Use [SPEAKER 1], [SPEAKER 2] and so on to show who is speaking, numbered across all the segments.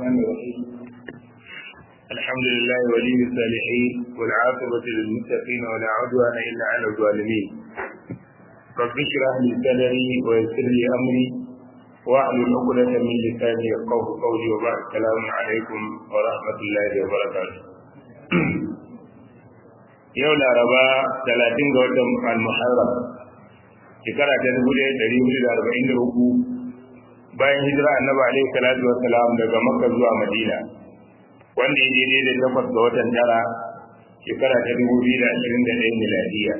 [SPEAKER 1] الرحمن الرحيم الحمد لله ولي الصالحين والعاقبة للمتقين ولا عدوان إلا على الظالمين رب اشرح لي صدري ويسر لي أمري واحلل عقدة من لساني يفقه قولي وبعد السلام عليكم ورحمة الله وبركاته yau laraba talatin ga watan al-muharram shekara ta dubu ɗaya ɗari hudu da arba'in da uku bayan hijira annabi alaihi salatu wa salam daga makka zuwa madina wanda ya daidai da takwas ga watan tara shekara ta dubu biyu da ashirin da ɗaya miladiya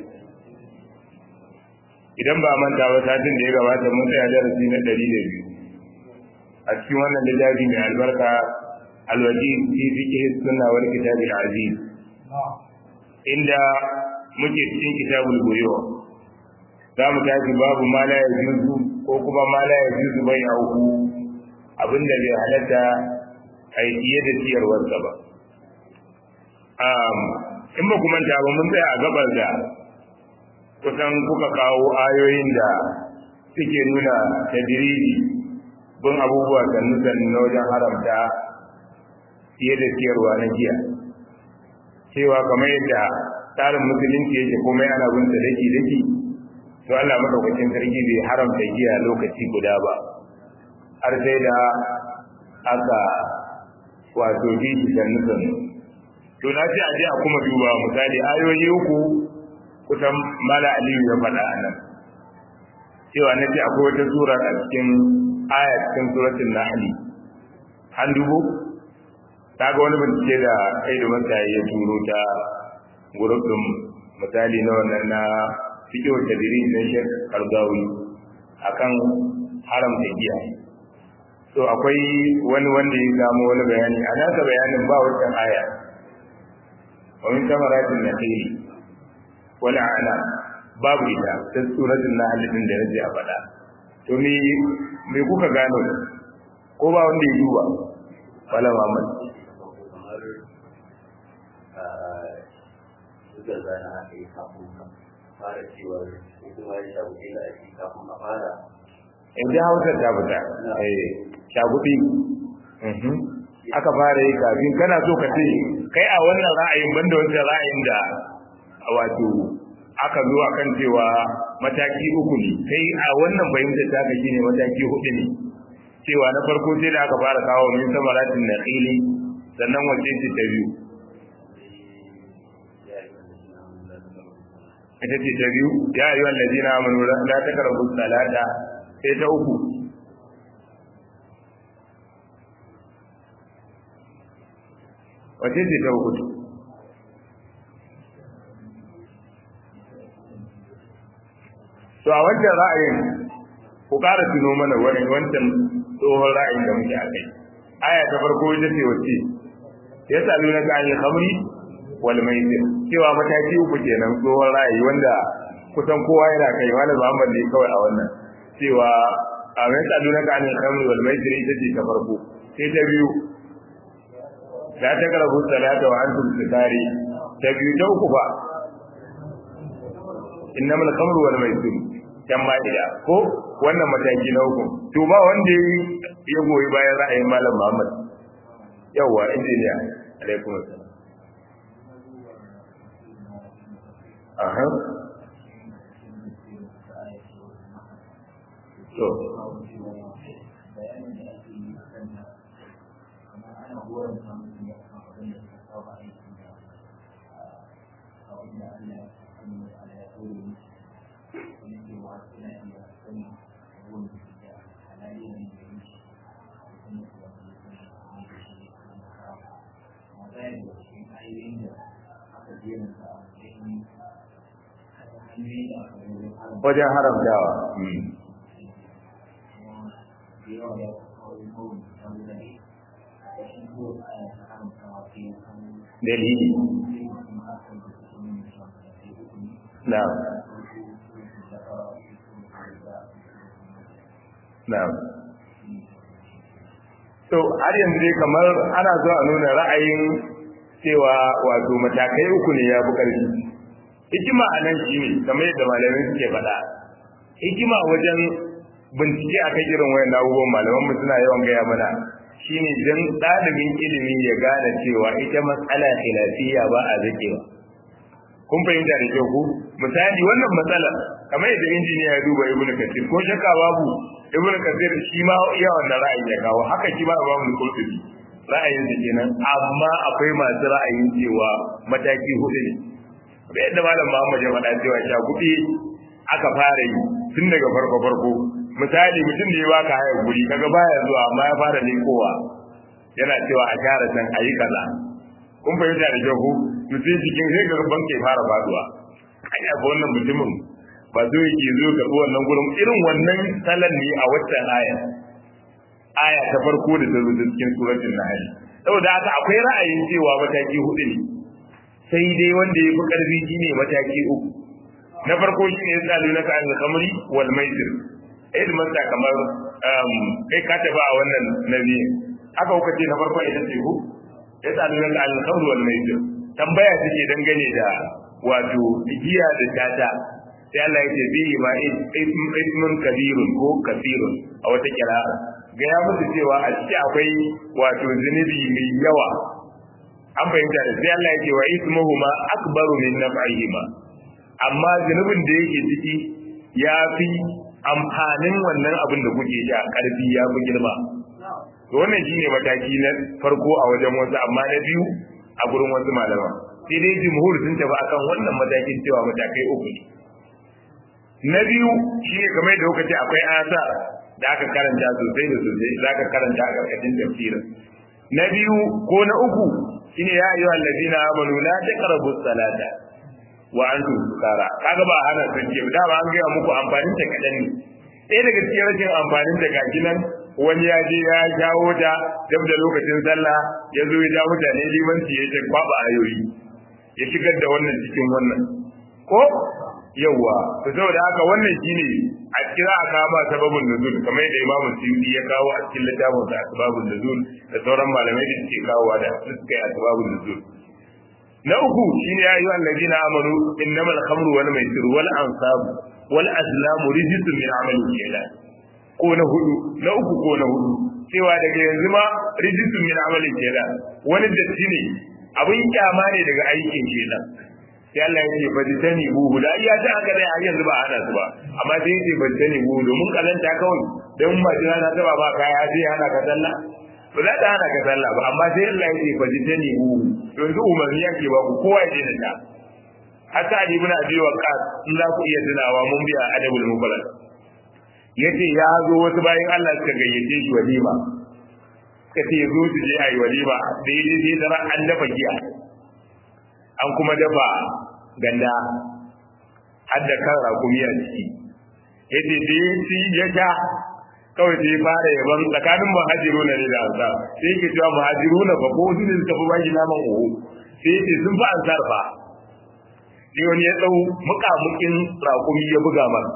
[SPEAKER 1] idan ba manta ba satin da ya gabata mun tsaya darasi na ɗari da biyu a cikin wannan littafi mai albarka alwaji fi fiqh sunna wal kitab al-aziz inda muke cikin kitabul buyo za mu tafi babu ma la yajuzu ko kuma ma la yajuzu bai auku abinda bai halatta a yi fiye da ciyarwarsa ba in ba kuma ta ba mun tsaya a gabar da kusan kuka kawo ayoyin da suke nuna tadriji bin abubuwa sannu sannu na wajen haramta fiye da ciyarwa na giya cewa kamar yadda tsarin musulunci yake komai ana bin sa daki daki to Allah madaukakin sarki bai haramta giya lokaci guda ba har sai da aka wato bi shi sannu sannu to na ce a je a kuma duba misali ayoyi uku kusan mala aliyu ya faɗa a nan cewa na ce akwai wata sura a cikin aya cikin suratul nahl an dubo ta ga wani bincike da kai da masa ya turo ta gurbin misali na wannan na fiƙe wata diri na shek kargawi akan haramta giya to akwai wani wanda ya samu wani bayani a nasa bayanin ba wancan aya wa min samaratin nakhili wala ana babu ita ta suratul nahl din da naji a faɗa to me me kuka gano ko ba wanda ya duba wala Muhammad
[SPEAKER 2] suka zana aka yi kafin fara cewar kuma ya shaguɗi da ake kafin a fara.
[SPEAKER 1] In ji hausar ta fita, shaguɗi. Aka fara yi kafin kana so ka ce, kai a wannan ra'ayin banda wancan ra'ayin da wato aka zo akan cewa mataki uku ne, kai a wannan fahimtar ta ka shine mataki hudu ne. Cewa na farko sai da aka fara kawo min samaratin na sannan wace ce ta biyu. ita ce ta biyu ya yi wa lalzina amanu la ta karabu salata sai ta uku wace ce ta uku to a wancan ra'ayin ku ƙara tuno mana wani wancan tsohon ra'ayin da muke a kai aya ta farko ita ce wace ya sami na ƙa'ayin hamri wal maisir cewa mataki uku kenan tsohon ra'ayi wanda kusan kowa yana kai wani Muhammad ne kawai a wannan cewa a mai tsadu na kanin kamar wal maisir ita ce ta farko sai ta biyu la ta karabu salata wa antum sukari ta biyu ta uku ba innamal khamru wal maisir kan ma'ida ko wannan mataki na uku to ba wanda ya goyi bayan ra'ayin malam Muhammad yawa injiniya alaikum assalam Aha. To. wajen haramtawa dalili na'am na'am to har yanzu dai kamar ana so a nuna ra'ayin cewa wato matakai uku ne ya fi ƙarfi hikima a nan shi ne kamar yadda malamai suke faɗa hikima wajen bincike a kan irin wayan abubuwan malaman mu suna yawan gaya mana shine dan ɗalibin ilimi ya gane cewa ita matsala khilafiyya ba a zakewa kun fahimta da kyau ku misali wannan matsalar kamar yadda injiniya ya duba ibnu kasir ko shakka babu ibnu kasir shi ma iya wannan ra'ayin ya kawo haka shi ma babu qurtubi ra'ayin sa kenan amma akwai masu ra'ayin cewa mataki hudu ne da yadda malam Muhammad ya faɗa cewa sha kuɗi aka fara yi tun daga farko farko misali mutum da ya baka haya guri kaga baya zuwa amma ya fara lekowa yana cewa a gyara can a yi kaza kun fahimta da kyau ku to sai cikin sai ga ban ke fara faduwa ai ga wannan mutumin ba zo yake zo ga wannan gurin irin wannan salan ne a waccan aya aya ta farko da ta zo cikin suratul nahl saboda haka akwai ra'ayin cewa mataki hudu ne sai dai wanda ya fi karfi shine mataki uku na farko shine ya tsalu na kan kamri wal maisir idan masa kamar kai ka taba a wannan nabi aka kuka ce na farko ita ce ku ya tsalu na kan kamri wal maisir tambaya take dangane da wato giya da tata sai Allah ya ce bihi ma ismun kabirun ko kafirun a wata kira'a ga ya musu cewa a ciki akwai wato zunubi mai yawa an fahimta da sai Allah ya ce wa ismuhuma akbaru min naf'ihima amma zunubin da yake ciki ya fi amfanin wannan abin da kuke sha karfi ya fi girma to wannan shine mataki na farko a wajen wasu amma na biyu a gurin wasu malama sai dai jumhur sun tafi akan wannan matakin cewa matakai uku ne na biyu shine kamar da kuka ce akwai asa da aka karanta sosai da sosai za ka karanta a ƙarƙashin tafsirin na biyu ko na uku shine ya ayyuha allazina amanu la taqrabu salata wa antum sukara kaga ba hana sanke ba dama an ga muku amfanin ta kadan ne ɗaya daga cikin rashin amfanin ta gashi nan wani ya je ya jawo ta dab da lokacin sallah ya zo ya ja mutane limanci ya ce kwaba ayoyi ya shigar da wannan cikin wannan ko yawa to saboda haka wannan shine a kira a kawo ba sababin nuzul kamar yadda imamu suyuti ya kawo a cikin littafin sa asbabun nuzul da sauran malamai da suke kawowa da suka yi asbabun nuzul na uku shine ya ayyuhal ladina amanu innamal khamru wal maisir wal ansab wal azlamu rijsun min amali shaytan ko na hudu na uku ko na hudu cewa daga yanzu ma rijsun min amali shaytan wani datti ne abin kyama ne daga aikin shaytan sai Allah ya ce ba ji tani buhu da iya ta haka dai har yanzu ba ana su ba amma sai ya ce ba ji tani buhu domin kalanta kawai don ba jira na taba ba kaya sai hana ka sallah ba za ta hana ka sallah ba amma sai Allah ya ce ba ji tani buhu yanzu umarni yake ba ku kowa ya je da ta hatta ali ibn abi waqas in za ku iya tunawa mun biya adabul mufrad yace ya zo wasu bayan Allah suka gayyace shi walima suka ce zo su je ayi walima daidai sai da an dafa giya an kuma dafa ganda har da kan rakumi a ciki yace da shi ya sha kawai sai fara yaban tsakanin muhajiru na ne da ansar sai yake cewa muhajiru na fa ko su ne suka fi bashi naman oho sai yace sun fi ansar fa sai wani ya dau mukamukin rakumi ya buga masa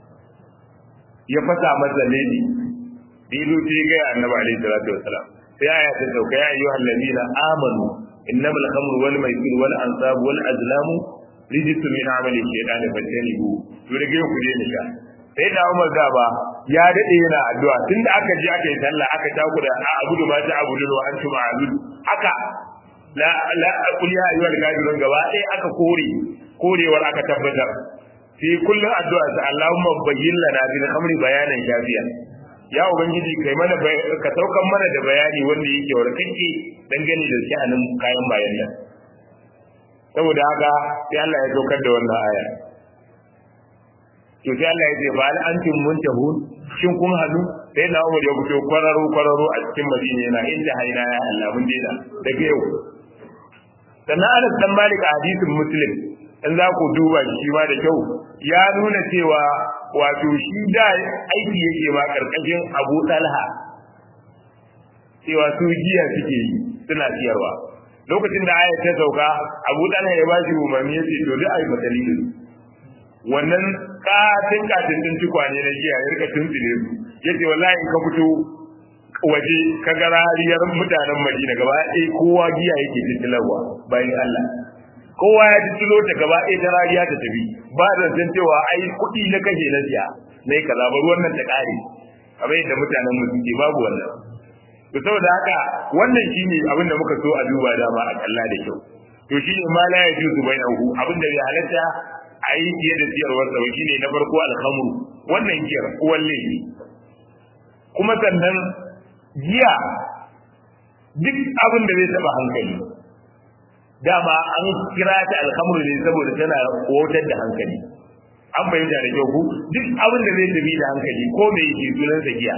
[SPEAKER 1] ya fasa masa ledi da yazo sai ga annabi alaihi salatu wassalam sai aya ta sauka ya ayyuhal ladina amanu إنما الخمر والميسر والأنصاب والأزلام رجس من عمل الشيطان فاجتنبوه to da gaya ku je ni sha sai da Umar da ba ya dade yana addu'a tunda aka je aka yi sallah aka taku da a abudu ma ta abudu wa antum a'bud haka la la qul ya ayyuhal kafirun gaba sai aka kore korewar aka tabbatar sai kullun addu'a sa Allahumma bayyin lana bil khamri bayanan shafiya ya ubangiji kai mana ka saukan mana da bayani wanda yake warkake dangane da sha'anin kayan bayan nan saboda haka sai Allah ya saukar da wannan aya to sai Allah ya ce ba al antum muntahun shin kun hadu sai na Umar ya fito kwararo kwararo a cikin Madina yana inda haina ya Allah mun daina daga yau sannan Anas dan Malik a hadisin Muslim in za ku duba shi ma da kyau ya nuna cewa wato shi da aiki yake ma karkashin Abu Talha cewa su jiya suke yi suna siyarwa lokacin da ayat ta sauka Abu Talha ya ba shi umarni ya ce to duk ai dalilin wannan katin katin din tukwane na jiya ya rika tuntsile su yace wallahi in ka fito waje ka ga rariyar mutanen Madina gaba ɗaya kowa giya yake tuntularwa bayan Allah kowa ya tulo ta gaba ɗaya ta rariya ta tafi ba da san cewa ai kuɗi na kashe na siya na yi kaza ba ruwan nan ta ƙare kamar yadda mutanen mu suke babu wannan to saboda haka wannan shine abin da muka so a duba dama a kalla da kyau to shine ma la yajuzu bainahu abin da bai halatta a yi fiye da siyarwar sa shine na farko alhamru wannan giyar uwan laifi kuma sannan giya duk abin da zai taba hankali dama an kira ta alhamru ne saboda tana wautar da hankali an fahimta da kyau ku duk abin da zai tafi da hankali ko me yake sunan sa giya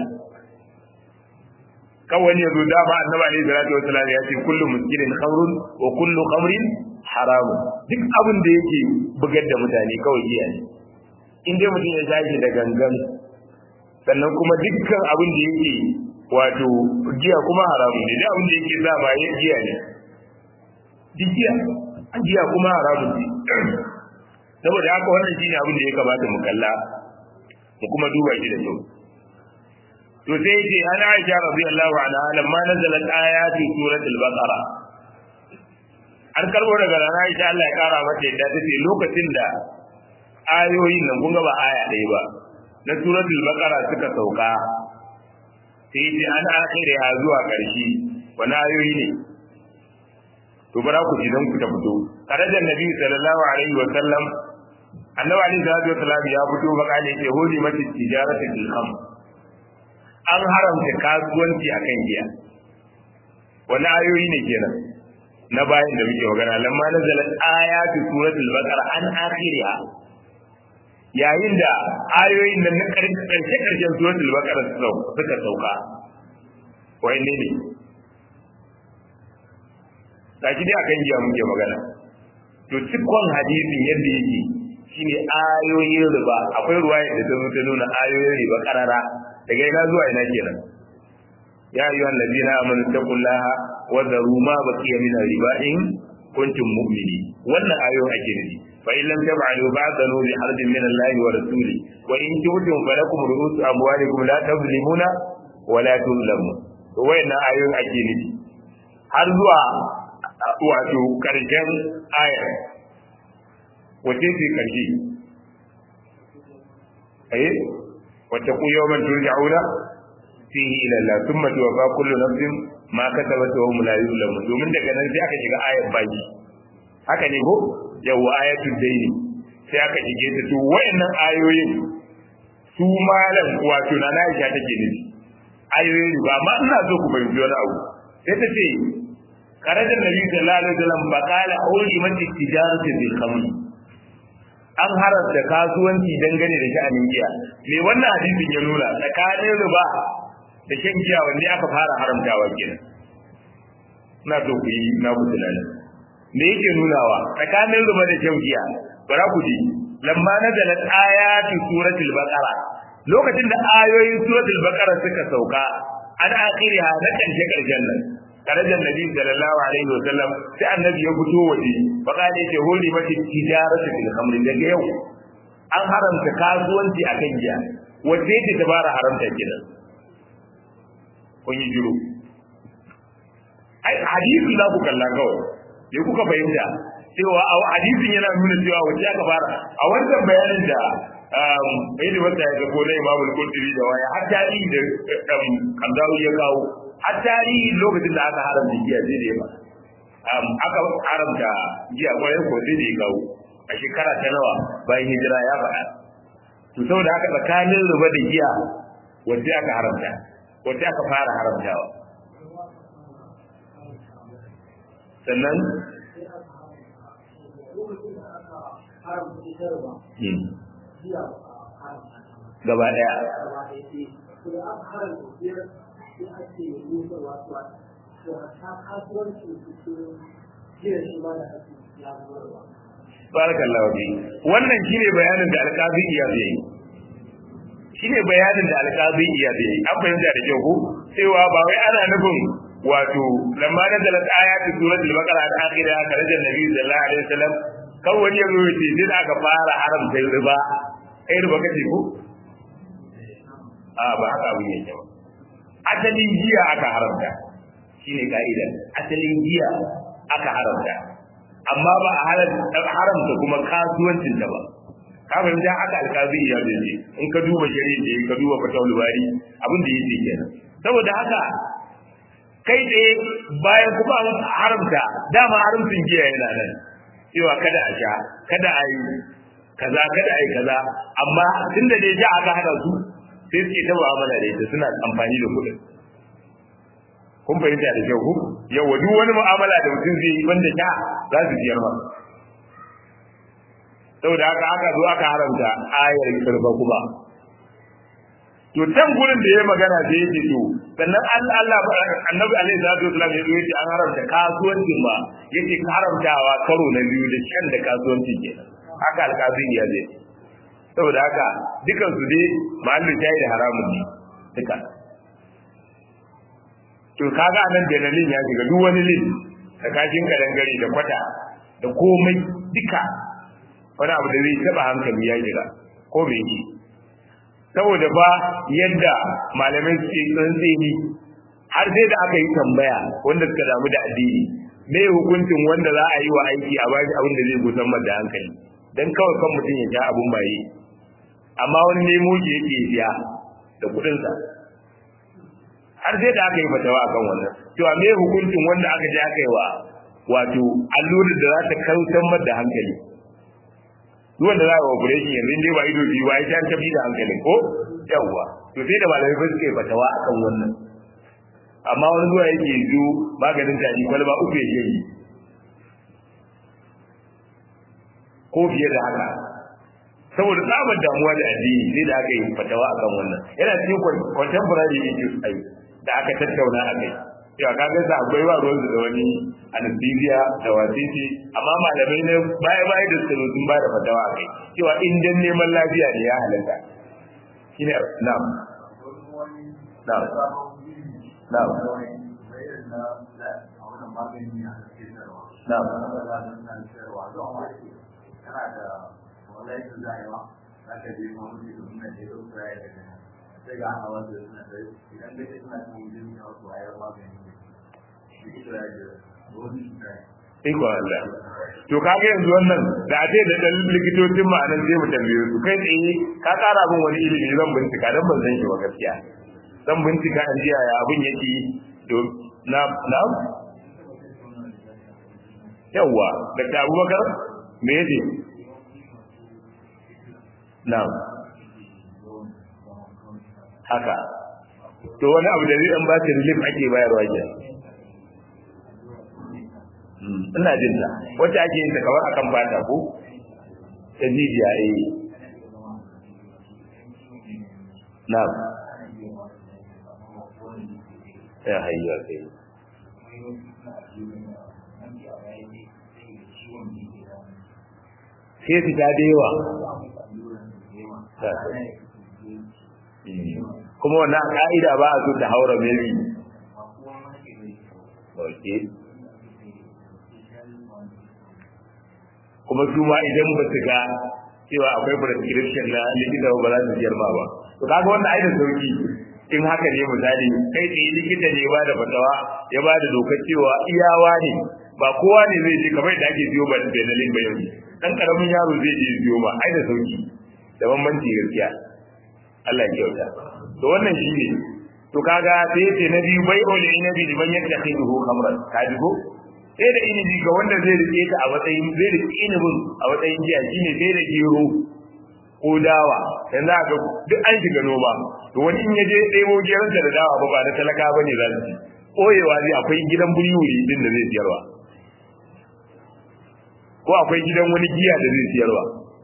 [SPEAKER 1] kawai ne zo dama annabi alaihi salatu wasallam ya ce kullu muskirin khamrun wa kullu khamrin haram duk abin da yake bugar da mutane kawai giya ne in dai mutum ya tashi da gangan sannan kuma dukkan abin da yake wato giya kuma haramun ne duk abin da yake sa ba ya giya ne duk giya giya kuma haramun ne saboda haka wannan shine abin da ya kamata mu kalla mu kuma duba shi da kyau to sai yace ana Aisha radiyallahu anha lamma nazalat ayati suratul baqara an karbo daga rana Aisha Allah ya kara mata yadda tace lokacin da ayoyin nan kun ga ba aya ɗaya ba na suratul baqara suka sauka sai yace an akhire ha zuwa ƙarshe wani ayoyi ne to bara ku ji dan ku ta fito karajan nabi sallallahu alaihi wa sallam annabi alaihi salatu wa sallam ya fito bakale ce hodi mati tijaratu bil khamr an haramta kasuwanci akan giya wani ayoyi ne kenan na bayan da muke magana lamma nazala ayatu suratul baqara an akhiriha yayin da ayoyin nan na karshe karshen suratul baqara suka sauka wai ne ne gashi dai akan giya muke magana to cikon hadisin yadda yake shine ayoyin riba akwai ruwaya da ta zo ta nuna ayoyin riba karara daga ina zuwa ina kenan ya ayyuhan ladina amanu taqullaha wa dharu ma baqiya min riba in kuntum mu'minin wannan ayoyin ake nufi fa in lam tab'alu ba'danu bi harbin min Allah wa rasuli wa in tubtum falakum ru'usu amwalikum la tazlimuna wa la tuzlamun to wayannan ayoyin ake nufi har zuwa wato karshen ayar wace ce karshe eh wata ku yawman turja'una fihi ila Allah thumma tuwaffa kullu nafsin ma kasabat wa hum la yuzlamun domin daga nan sai aka shiga ayar baki haka ne ko yawa ayatul daini sai aka shige ta to wayannan ayoyin su malam wato na Aisha take nufi ayoyin ba amma ina so ku fahimci wani abu sai ta ce karajar nabi sallallahu alaihi wasallam ba kala auri mati tijaratu bil khamr an haramta kasuwanci dangane da sha'anin giya me wannan hadisin ya nuna tsakanin riba da shan giya wanne aka fara haramtawa kenan na so ku yi na ku tunani me yake nunawa tsakanin riba da shan giya bara ku ji lamma nazalat ayatu suratul baqara lokacin da ayoyin suratul baqara suka sauka an akhiriha na karshe karshen nan karajan nabi sallallahu alaihi wa sallam sai annabi ya fito waje baka ne ce hori mata tijaratu fil khamr daga yau an haramta kasuwanci akan giya wace ce ta fara haramta kenan kun yi jiro ai hadisi za ku kalla kawai me kuka fahimta cewa a hadisin yana nuna cewa wace aka fara a wannan bayanin da bai da wata ya ga ko na imamul qurtubi da waya har tarihi da kandawi ya kawo har tarihi lokacin da aka haramta giya zai da yawa aka haramta giya kwarai ko zai da ya kawo a shekara ta nawa bayan hijira ya faɗa to saboda haka tsakanin ruba da giya wacce aka haramta wacce aka fara haramtawa sannan gaba ɗaya barakallahu fi wannan shine bayanin da alqazi iya yi shine bayanin da alqazi iya yi an fahimta da kyau ko cewa ba wai ana nufin wato lamma nazalat ayatu suratul baqara al akhira karajan nabi sallallahu alaihi wasallam kawai wani yazo ya ce sai aka fara haramta riba kai riba kace ko a ba haka abin yake ba asalin giya aka haramta shine ka'ida asalin giya aka haramta amma ba a haramta kuma kasuwancin ta ba ka fahimta aka alkazi ya zai in ka duba shari'a in ka duba fatawul bari abin da yake kenan saboda haka kai tsaye bayan kuma an haramta dama haramcin giya yana nan cewa kada a sha kada a yi kaza kada a yi kaza amma tunda dai ja aka hada su sai suke ta mu'amala da ita suna amfani da kuɗin kun fahimta da kyau ku yawa duk wani mu'amala da mutum zai yi banda sha za su biyar ma saboda haka aka zo aka haramta ayar kirba kuma to can gurin da ya magana sai yake to sannan Allah annabi alaihi salatu wasallam ya yace an haramta kasuwanci ma yace haramtawa karo na biyu da shan da kasuwanci kenan haka alƙazin ya zai saboda haka dukan su dai mahallin shayi da haramun ne duka to kaga anan benalin ya shiga duk wani lin da kashin kadangare da kwata da komai duka wani abu da zai taba hankali ya shiga ko bai yi saboda ba yadda malamai suke tsantseni har sai da aka yi tambaya wanda suka damu da addini me hukuncin wanda za a yi wa aiki a bashi abin da zai gusan da hankali dan kawai kan mutum ya ja abun baye amma wani nemo ki yake siya da kuɗinsa har sai da aka yi fatawa akan wannan cewa me hukuncin wanda aka je aka yi wa wato allurar da za ta kautar da hankali duk wanda za a yi operation yanzu dai ba ido biyu ba ya ta tafi da hankali ko yawwa to sai da malamai ba suke fatawa akan wannan amma wani zuwa yake zo maganin tari kwalba uku yake yi ko fiye da haka saboda tsabar damuwa da addini sai da aka yi fatawa akan wannan yana cikin contemporary issues ai da aka tattauna a kai cewa kaga sa akwai wa ruwan da wani anesthesia da wasiti amma malamai ne baya baya da su sun ba da fatawa a kai cewa in dan neman lafiya ne ya halatta shine na'am na'am na'am
[SPEAKER 2] na'am wallahi su zayewa za ka je ma mutu da nuna da yau da ya daga sai ga ana wanda suna da idan da ke suna cikin jin ya wasu wayar magani ne shi ita ya je wani su kai
[SPEAKER 1] Iko Allah. To kaga yanzu wannan da ake da dan likitocin ma nan zai mu tambaye su kai tsaye ka kara min wani ilimi zan bincika dan ban san shi ba gaskiya. Zan bincika an ji yaya abin yake to na na yawa da Abubakar me yake Na'am. Haka. To wani abu da zai dan ba ta relief ake bayarwa ke. Ina jin ta. Wacce ake yin ta kamar akan fata ko? Ta jijiya eh. Na'am. Ya hayya kai. Sai su ta da yawa. kuma wannan ka'ida ba a so ta haura maybe okay kuma su ma idan ba su ga cewa akwai prescription na likita ba za su biyar ma ba to kaga wannan ai da sauki in haka ne misali kai tsaye likita ne ba da fatawa ya ba da dokar cewa iyawa ne ba kowa ne zai je kamar da ake biyo ba da benalin ba yanzu dan karamin yaro zai je biyo ba ai da sauki da bambanci gaskiya Allah ya kyauta to wannan shi ne to kaga sai yace na biyu bai ole inabi liman yattakhiduhu khamran ka ji ko sai da inabi ga wanda zai rike ta a matsayin zai rike inabin a matsayin jiya shine sai da gero ko dawa yanzu aka duk an shiga noma to wani in yaje ɗebo geron da dawa ba ba da talaka bane za su ci koyewa zai akwai gidan buriwuri din da zai siyarwa ko akwai gidan wani giya da zai siyarwa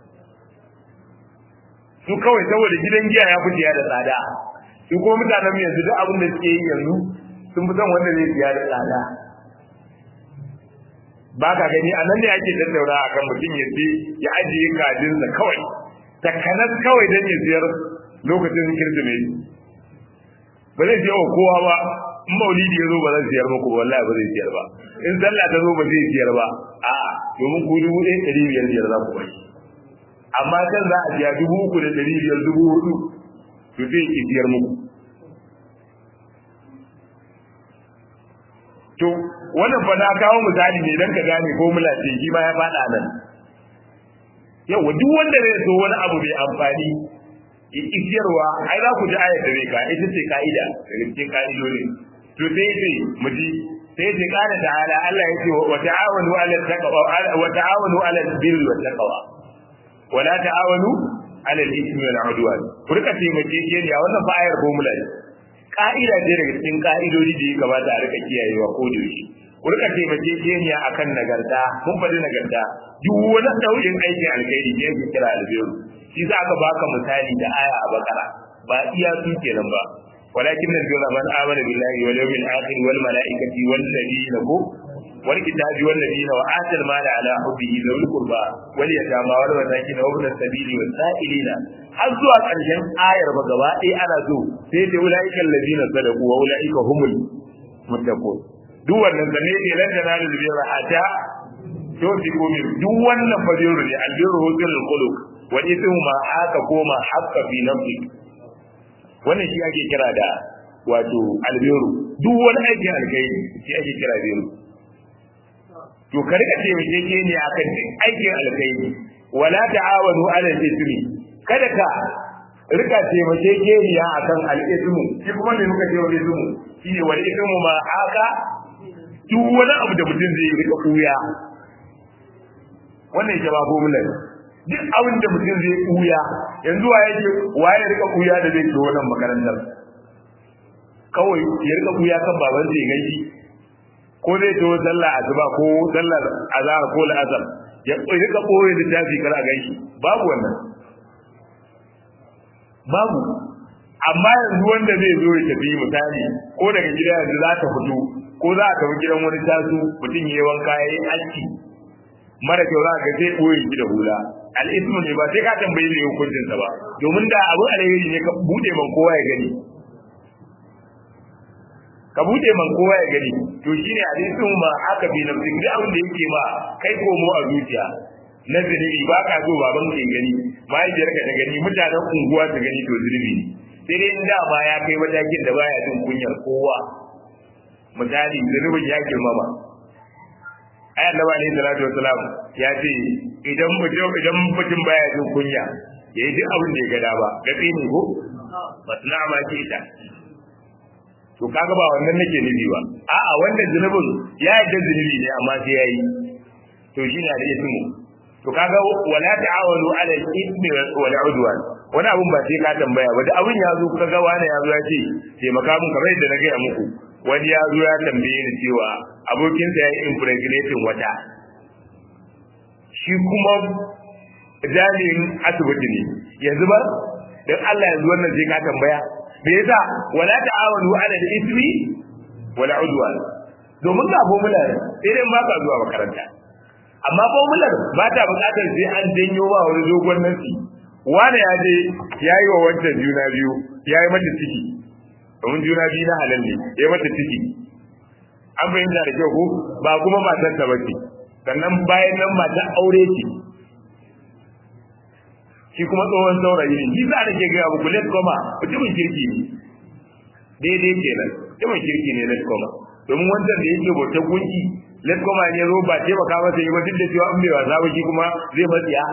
[SPEAKER 1] su kawai saboda gidan giya ya fi da tsada su kuma mutanen yanzu duk abin da suke yi yanzu sun fi son wanda zai siya da tsada ba ka gani a nan ne ake tattauna a kan mutum ya ce ya ajiye kajinsa kawai takanas kawai don ya siyar lokacin kirsimeti ba zai siya wa kowa ba in maulidi ya zo ba zai siyar muku wallahi ba zai siyar ba in sallah ta zo ba zai siyar ba a'a domin ku dubu ɗaya ɗari biyar biyar za ku bai amma kan za a biya dubu uku da ɗari biyar dubu hudu to zai ki biyar muku to wannan fa na kawo misali ne dan ka gane ko mulace shi ma ya faɗa nan yawa duk wanda zai so wani abu mai amfani isiyarwa ai za ku ji ayar da zai ka ita ce ka'ida daga cikin ka'idodi to sai ce mu ji sai ce kana ta'ala Allah ya ce wa ta'awanu 'ala taqwa wa ta'awanu 'ala al-birri wat taqwa wa la ta'awanu 'ala al-ithmi wal 'udwan ku rika taimake ke ne a wannan fa'ayar formula ne ka'ida ce daga cikin ka'idodi da ya kamata a rika kiyayewa ko da yaushe ku rika taimake ke ne akan nagarta mun faɗi nagarta duk wani nau'in aikin alkhairi ne yake kira albiru shi za ka baka misali da aya a bakara ba iya su kenan ba ولكن البر من آمن بالله واليوم الآخر والملائكة والذين هم والكتاب والذين وآتى المال على حبه ذوي القربى واليتامى والمساكين وابن السبيل والسائلين har zuwa ƙarshen ayar ba gaba ɗaya ana so sai da ulaika allazina sadaqu wa ulaika humul muttaqun duk wannan zanne ne lan tanalu birra hatta to fi komi duk wannan fadiru ne albiru husnul khuluq wa ithmu ma haka koma haqqa fi nafsi wannan shi ake kira da wato albiru duk wani aikin alkhairi shi ake kira biru to ka rika taimake ke ne akan aikin alkhairi wala ta'awanu 'ala al-ithmi kada ka rika taimake ke ne akan al-ithmu shi kuma me muka ce wal ithmu shi ne wal ithmu ma haka duk wani abu da mutum zai rika kuya wannan jawabu mulai duk abin da mutum zai kuya yanzu wa yake waye rika kuya da zai zo wannan makarantar kawai ya rika kuya kan baban zai gaji ko zai to sallah azuba ko sallar azhar ko la'azar ya rika koyi littafi kar a gaishe babu wannan babu amma yanzu wanda zai zo ya tafi misali ko daga gida yanzu za ta fito ko za a tafi gidan wani tasu mutum ya yi wanka ya yi aski mara kyau za ka sai ɓoye shi da hula al'ismu ne ba sai ka tambayi ne hukuncin sa ba domin da abin alheri ne ka bude man kowa ya gani ka bude man kowa ya gani to shine al'ismu ma haka bi nafsi duk abin da yake ma kai komo a zuciya na zunubi ba ka so baban ke gani mahaifiyar ka ta gani mutanen unguwa su gani to zunubi ne sai dai in dama ya kai matakin da baya jin kunyar kowa misali zunubin ya girmama ai annabi alayhi salatu wasalam ya ce idan mutum idan mutum baya jin kunya yayi duk abin da ya gada ba gabe ne ko basna ma ce ita to kaga ba wannan nake nufi ba a'a wannan zunubin ya yadda zunubi ne amma sai yayi to shi na da ismu to kaga wala ta'awanu ala al-ithmi wal udwan wani abun ba sai ka tambaya ba da abun ya zo kaga wani ya zo ya ce taimaka mun kamar yadda na gaya muku wani ya zo ya tambaye ni cewa abokinsa ya yi impregnating wata shi kuma jami'in asibiti ne yanzu ba don Allah yanzu wannan sai ka tambaya me yasa wala ta'awanu ala al-ithmi wala udwan domin ga formula sai dai ba ka zuwa makaranta amma formula ba ta buƙatar sai an janyo ba wani dogon nasi wani ya je ya yi wa wancan juna biyu ya yi mata ciki domin juna biyu na halal ne ya mata ciki an fahimta da kyau ko ba kuma matar ta bace sannan bayan nan matar aure ce shi kuma tsohon saurayi ne shi za a ke gaya muku let koma mutumin kirki ne daidai kenan mutumin kirki ne let koma domin wancan da yake bauta gunki let koma ne zo ba taimaka masa yi ba duk da cewa an bai wasa ba shi kuma zai matsiya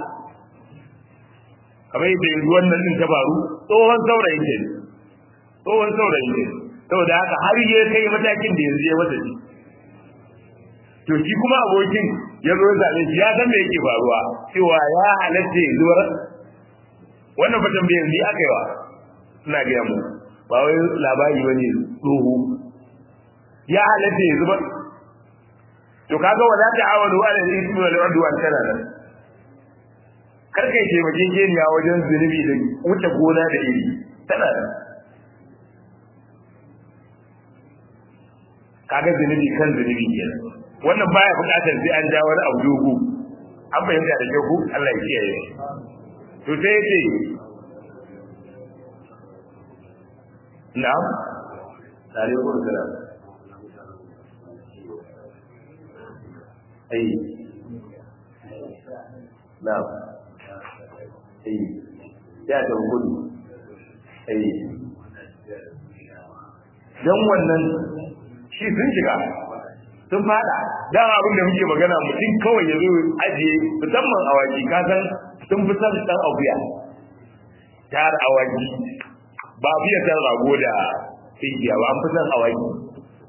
[SPEAKER 1] kamar yadda yanzu wannan din ta faru tsohon saurayi ne tsohon saurayi ne saboda haka har ya kai matakin da yanzu ya wata shi to shi kuma abokin ya zo zaɓe shi ya san me yake faruwa cewa ya halatta ya zuwa wannan fatan bai yanzu aka yi wa suna gaya mu ba wai labari ba ne tsoho ya halatta ya zuba to kaga wala ta'awanu ala al-ithmi wal udwan kana nan kar kai taimakekeniya wajen zunubi da wuce gona da iri tana nan kaga zunubi kan zunubi kenan wannan baya bukatar sai an ja wani abu dogo an fahimta da kyau Allah ya kiyaye to sai yace na'am alaikum salam ai na'am ai ya da gudu ai dan wannan shi sun shiga sun fada dan abin da muke magana mutum kawai ya zo ajiye musamman awaki ka san sun fi son dan akuya tar awaki ba biya san rago da tinkiya ba an fi son awaki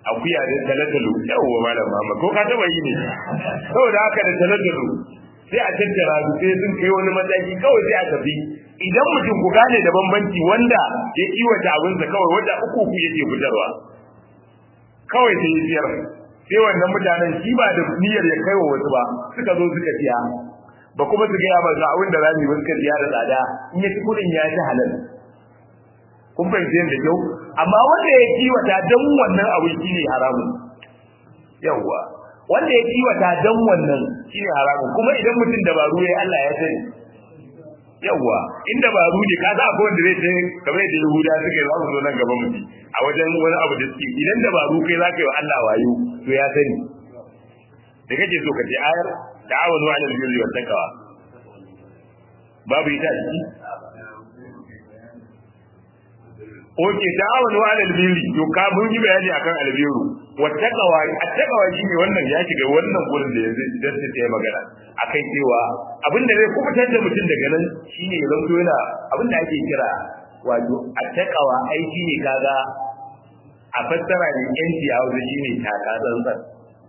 [SPEAKER 1] akuya da talatalu yawwa malam Muhammad ko ka taba yi ne saboda haka da talatalu sai a tattara su sai sun kai wani mataki kawai sai a tafi idan mutum ku gane da bambanci wanda ya kiwata abinsa kawai wanda uku uku yake fitarwa kawai sai ya siyar sai wannan mutanen shi ba da niyyar ya kai wa wasu ba suka zo suka siya ba kuma su gaya ba ga abin da za mu yi suka siya da tsada in ya ci kudin ya ci halal kun fahimci yadda kyau amma wanda ya kiwata don wannan abin shi ne haramun yawwa wanda ya kiwata don wannan shi ne haramun kuma idan mutum dabaru ya Allah ya sani yawwa in dabaru ne ka sa akwai wanda zai ce kamar yadda Yahuda suka yi za mu zo nan gaba mu a wajen wani abu da suke idan dabaru kai za ka yi wa Allah wayo to ya sani da kake so ka ce ayar ta'awanu 'alal birri wat taqwa babu ita ciki Oke ta'awanu 'alal birri to ka mun yi bayani akan albiru wat taqwa at taqwa shine wannan ya shiga wannan gurin da yanzu idan sai ya magana akan cewa abin da zai kubutar da mutum daga nan shine ya zanto yana abin da ake kira wato at taqwa ai shine kaga a fassara ne yanci a wajen shine taka tsantsan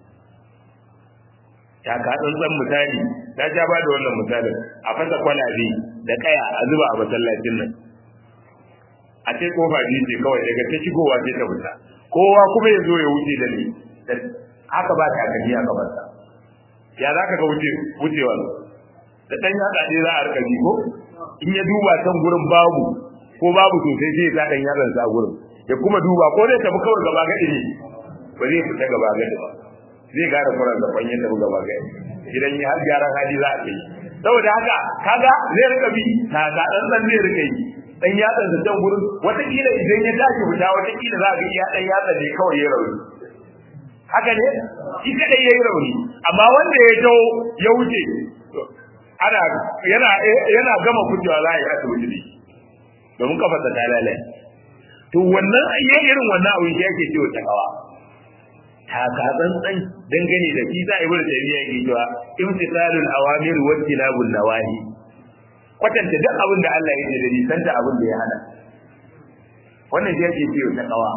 [SPEAKER 1] taka tsantsan misali na ja ba da wannan misalin a fasa kwalabe da kaya a zuba a masallacin nan a ce kofa biyu ce kawai daga ta shigowa ce ta fita kowa kuma ya zo ya wuce da ni haka ba ta kaji a gabansa ya za ka ga wuce wucewa da ɗan yatsa ne za a rika ji ko in ya duba can gurin babu ko babu sosai sai ya sa ɗan yatsansa a gurin ya kuma duba ko zai tafi kawai gaba gadi ne ba zai fita gaba gadi ba zai gane kuran da ya tafi gaba gadi idan ya har gyaran hali za a kai saboda haka kaga zai rika bi ta ga dan dan zai rika yi dan yatsan da can gurin wataƙila idan ya tashi fita wataƙila za ga iya dan yatsan ne kawai ya rauni haka ne shi kadai yayi rauni amma wanda ya taho ya wuce ana yana yana gama kujewa za a yi asibiti ne domin kafarsa ta lalace to wannan ayyan irin wannan abin shi yake cewa takawa taka tsantsan dangane da shi za a yi wurin tafiya yake cewa imtisalul awamir wa tilabul nawahi kwatanta duk abin da Allah ya ce da nisanta abin da ya hana wannan shi yake cewa takawa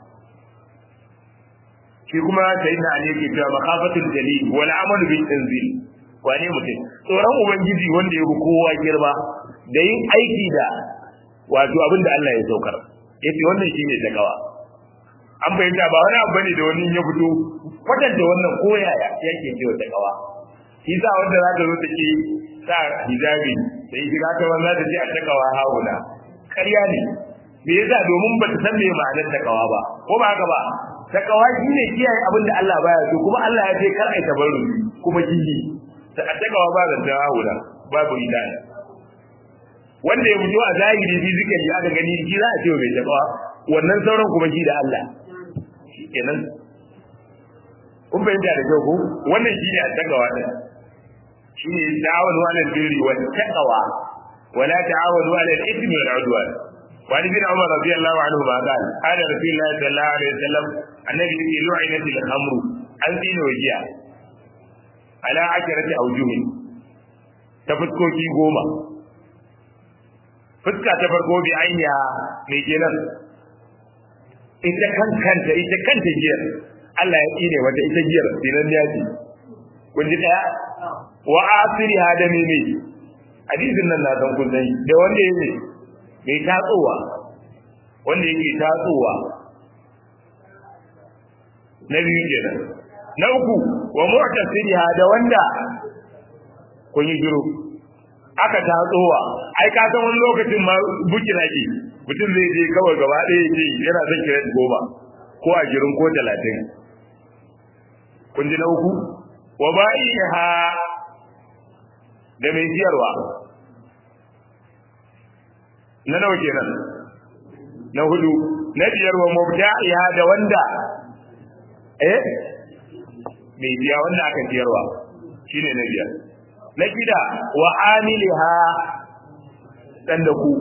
[SPEAKER 1] shi kuma sayyidina ali yake cewa makafatul jalil wal amal bil tanzil wane mutum tsoron ubangiji wanda ya bi kowa girma da yin aiki da wato abin da Allah ya saukar yace wannan shine takawa an bayyana ba wani abu bane da wani ya fito kwatanta wannan koyaya yake cewa takawa shi sa wanda za ta zo ta ce sa hijabi sai shiga ta wanda ta ce a takawa hauna ƙarya ne me yasa domin ba ta san me ma'anar takawa ba ko ba haka ba takawa shine kiyaye abin da Allah baya so kuma Allah ya ce kar ai tabarru kuma kiji ta takawa ba da hauna babu idana wanda ya fito a zahiri fizikali aka gani shi za a ce mai takawa wannan sauran kuma shi da Allah kenan kun fahimta da kyau ko wannan shi ne a takawa din shi ne ta'awanu ala birri wa taqwa wa la ta'awanu ala al-ithmi wal 'udwan wa ibn umar radiyallahu anhu ma qala qala rasulullah sallallahu alaihi wasallam annabi yake lu'inat al-khamru an dina wajiya ala asharati awjuhin ta fuskoki goma fuska ta farko bi anya mai kenan ita kankanta ita kanta giyar Allah ya tsine wata ita giyar dinan ya ce kun ji daya wa asiri hada meme hadisin nan na san kun sani da wanda yake mai tatsowa wanda yake tatsowa na biyu kenan na uku wa mu'tasiri hada wanda kun yi jiro aka tatsowa ai ka san wani lokacin ma bukina ke mutum zai je kawai gaba ɗaya ce yana son kira goma ko a girin ko talatin kun ji na uku wa ba'iha da mai siyarwa na nawa kenan na hudu na biyar wa mubta'iha da wanda eh mai biya wanda aka siyarwa shine na biyar na shida wa amiliha dan da ku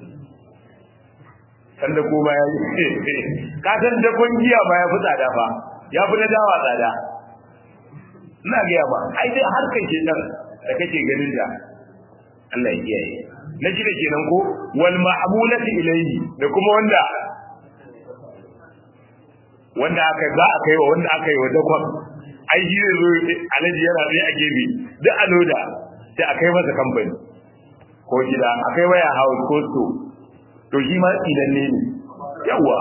[SPEAKER 1] dan da ku baya ka san da kungiya ba ya fi tsada fa ya fi na dawa tsada ina ga ba ai dai har kai ke dan da kake ganin da Allah ya kiyaye na shida kenan ko wal ma'mulati ilayhi da kuma wanda wanda aka za a kai wa wanda aka yi wa dakon ai shi zai zo alaji yana tsaye a gefe duk a loda sai a kai masa kamfani ko gida a kai waya house ko so to shi ma idan ne ne yawa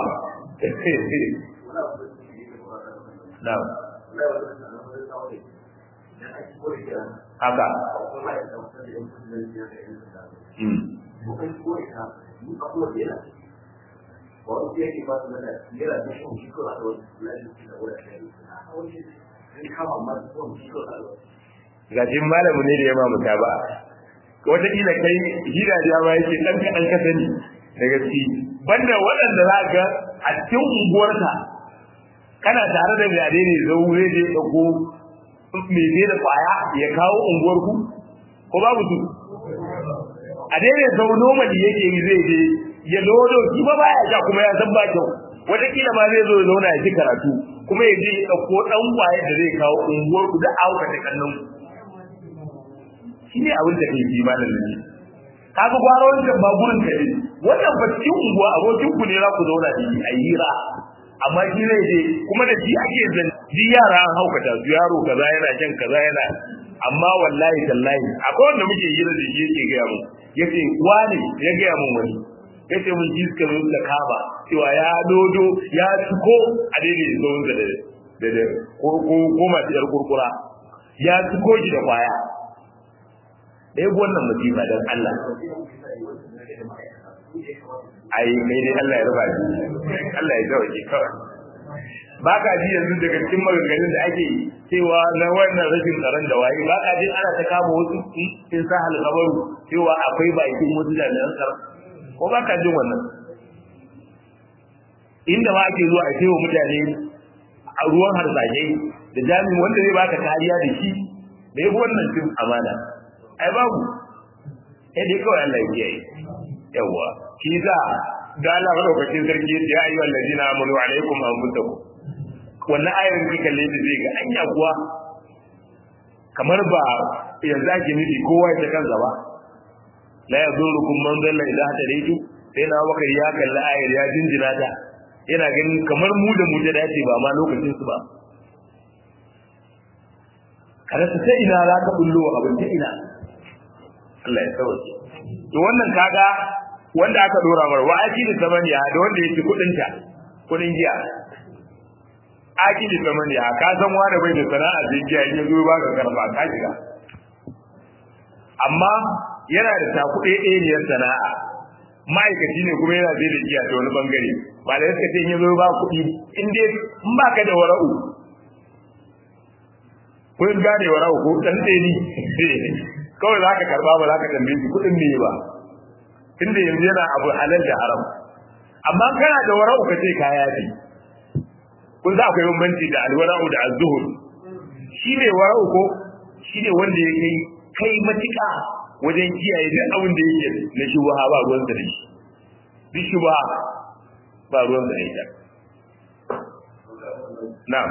[SPEAKER 1] na haka gashin malamu ne da ya ma muta ba wataƙila kai hira da ma yake ɗan kaɗan ka sani da gaske banda waɗanda za ga a cikin unguwarka kana tare da mai ne zaure da ya ɗauko mai zai da ƙwaya ya kawo unguwarku ko babu su a daidai sau nomali yake yi zai je ya lodo shi ba baya sha kuma ya san ba kyau wataƙila ma zai zo ya zauna ya ji karatu kuma ya je ya ɗauko ɗan ƙwaye da zai kawo unguwarku da auka ta kallon shi ne abin da kai malam ne kaga gwara wancan ba gurin ka ne wannan ba cikin unguwa abokin ku ne za ku zauna da shi a hira amma shi zai je kuma da shi ake zan ji yara an haukata su yaro kaza yana shan kaza yana amma wallahi tallahi akwai wanda muke hira da shi yake gaya mun yace wani ya gaya mun wani yace mun ji suka zo da kaba cewa ya dodo ya tuko a daidai zuwan da da da ko ko masu yar kurkura ya tuko shi da kwaya ɗaya wannan musiba don Allah ai kai dai Allah ya raba shi Allah ya sauke kawai ba ka ji yanzu daga cikin maganganun da ake cewa na wannan rashin tsaron da waye ba ka ji ana ta kama wasu in sa halkabaru cewa akwai bakin wasu jami'an tsaron ko ba ka jin wannan inda ma ake zuwa a ce wa mutane a ruwan harsashe da jami'in wanda zai baka kariya da shi da ya wannan cin amana ai babu sai dai kawai Allah ya kiyaye yawa shi za da Allah madaukakin sarki ya ayi wallazina amanu alaikum anfusakum wannan ayar da kalle da zai ga anya kuwa kamar ba yanzu ake nufi kowa ya kansa ba la yazurukum man dalla idza hadaitu sai na bakar ya kalli ayar ya jinjina ta yana ganin kamar mu da mu da dace ba ma lokacin su ba kada su sai ina za ka bullo abin ta ina Allah ya sauke to wannan kaga wanda aka dora mar wa akili samaniya da wanda yake kudin ta kudin giya akili samaniya ka san wanda bai da sana'a da giya in yazo ba ka karba ka shiga amma yana da takuɗe ɗaya sana'a ma'aikaci ne kuma yana zai da giya ta wani bangare ba da yadda in yazo ba kuɗi in dai in ba ka da wara'u kun gane wara'u ko dan tseni kawai za ka karba ba za ka tambaye shi kuɗin ne ba tunda yanzu yana abu halal da haram amma kana da wara'u ka ce kaya ne kun za akwai bambanci da alwara'u da azzuhur shi ne wara'u ko shi ne wanda ya kai kai matuƙa wajen kiyaye duk abin da yake na shubha ba ruwan da shi duk shubha ba ruwan da ita na'am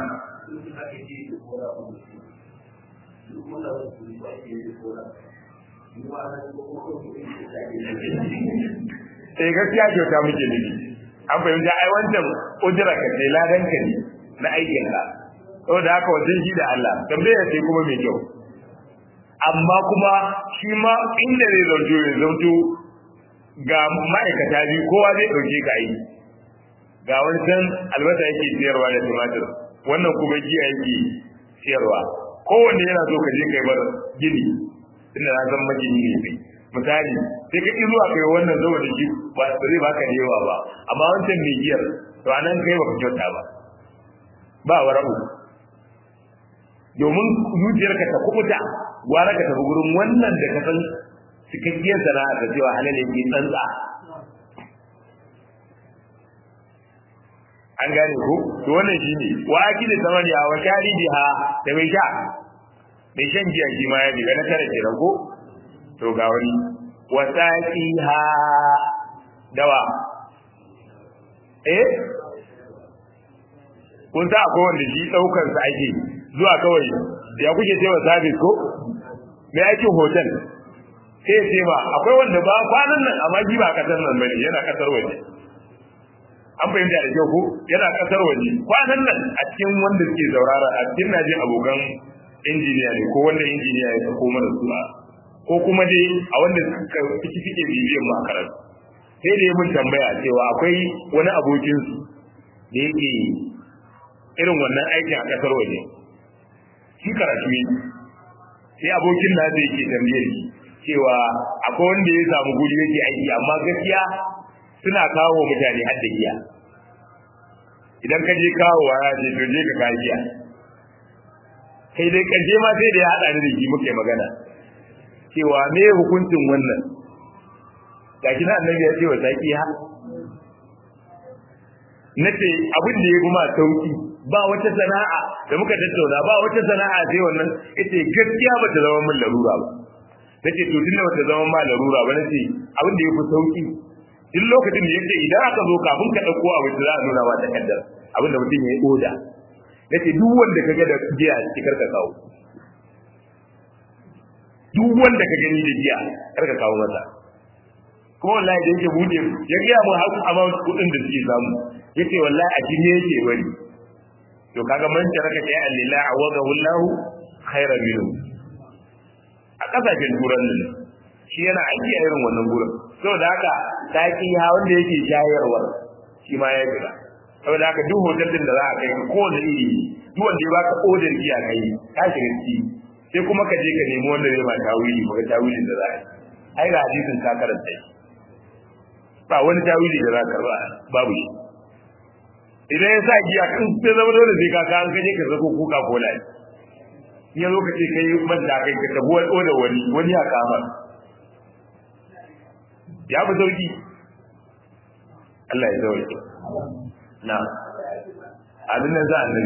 [SPEAKER 1] eh gaskiya kyauta muke nufi an fahimta ai wancan ujira ka ce ladan ka ne na aikin ka saboda haka wajen shi da Allah tambaya sai kuma mai kyau amma kuma shi ma inda zai zauto ya zauto ga ma'aikata biyu kowa zai ɗauke ka yi ga wancan albasa yake siyarwa da tumatir wannan kuma giya yake siyarwa kowanne yana so ka je kai bar gini inda na san magini ne kai misali sai ka ƙi zuwa kai wannan zuwa da shi ba zai baka da yawa ba amma wancan mai giyar to anan kai baka kyauta ba ba wara'u domin zuciyarka ta kubuta gwara ka tafi gurin wannan da ka san cikakkiyar sana'a da cewa halal yake tsantsa an gane ko to wannan shine wa akili samaniya wa sharibiha da mai sha mai shan giya shi ma ya diga na tare kenan ko to ga wani wa saqiha dawa eh kun sa akwai wanda shi daukar sa ake zuwa kawai ya kuke cewa service ko me aikin hotel sai ce ba akwai wanda ba kwanan nan amma shi ba kasar nan bane yana kasar waje an fahimta da kyau ko yana kasar waje kwanan nan a cikin wanda suke zaurara a cikin najin abokan injiniya ne ko wanda injiniya ya sako mana su ko kuma dai a wanda suka fiki fike bibiyan mu a karatu sai da ya mun tambaya cewa akwai wani abokin su da yake irin wannan aikin a kasar waje shi karatu ne sai abokin na zai ke tambayar shi cewa akwai wanda ya samu guri yake aiki amma gaskiya suna kawo mutane har da giya idan ka je kawo wa ce to je ka kawo giya kai dai karshe ma sai da ya haɗa ni da shi muke magana cewa me hukuncin wannan ga shi na annabi ya ce wa saki ha nace abin da ya kuma sauki ba wata sana'a da muka tattauna ba wata sana'a sai wannan ita gaskiya ba ta zama min larura ba nace to tunda ba ta zama ma larura ba nace abin da ya fi sauki duk lokacin da yake idan aka zo kafin ka dauko abin da za a nuna ba takaddar abin da mutum ya yi oda nace duk wanda ka ga da giya a cikin ka kawo duk wanda ka gani da giya kar ka kawo masa kuma wallahi da yake bude ya ga mu har amount kudin da suke samu yace wallahi a jini yake bari to kaga man taraka kai alila awada wallahu khairan minhu a kasashen turan nan shi yana aiki a irin wannan gurin saboda haka taki ha wanda yake shayarwa shi ma ya jira saboda haka duk hotel din da za a kai ko da iri duk wanda ya baka odar giya kai ka shiga ciki sai kuma ka je ka nemi wanda zai ma tawili ba ga tawilin da za a yi ai ga hadisin ka karanta shi ba wani tawili da za ka karba babu shi idan ya sa giya kan sai zama dole sai ka ka an kaje ka zako kuka kola ya zo ka ce kai man da kai ka tabo da wani wani ya kama ya fi sauki Allah ya sauke na abin nan za a nan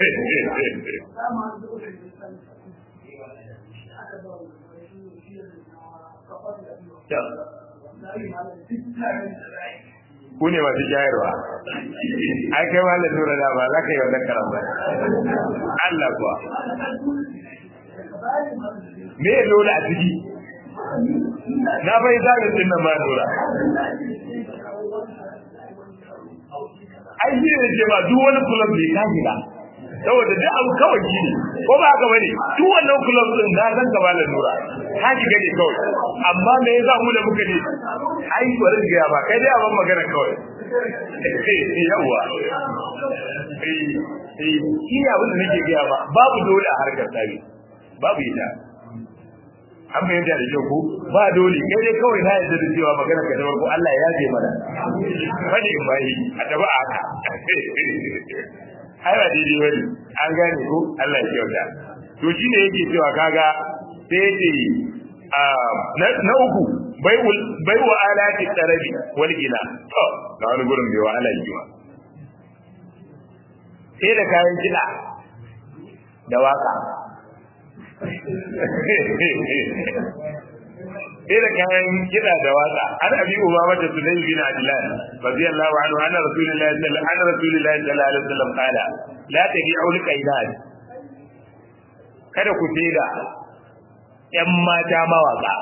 [SPEAKER 1] ku ne masu shayarwa ai kai ma lura da ba za ka yi wannan karan ba Allah kuwa me ya dole a ciki na bai zaɓin din nan ma lura ai shi ne ce ma duk wani kulab bai ka shiga saboda duk abu kawai shi ne ko ba haka bane duk wannan kulab din na san ka ba lura ka shiga ne kawai amma me yasa mu da muka ne ai bari ga ba kai dai abin magana kawai yawa eh eh shi abin da nake ga ba babu dole a harkar tabi babu ita an fahimta da kyau ko ba dole kai dai kawai na yarda da cewa magana ka ko Allah ya yafe mana fadi in bai a taba a haka ai ba daidai bane an gane ko Allah ya kyauta to shine yake cewa kaga sai ce na uku bai wa alati tarabi wal ila to ga wani gurin bai wa ala jiwa sai da kayan kiɗa da waka sai da kayan kiɗa da waka an abi uba mata sulai bin adlan radiyallahu anhu anna rasulullahi sallallahu anna rasulullahi sallallahu alaihi wasallam qala la tabi'u al-qaidat kada ku da ‘yan mata mawaƙa.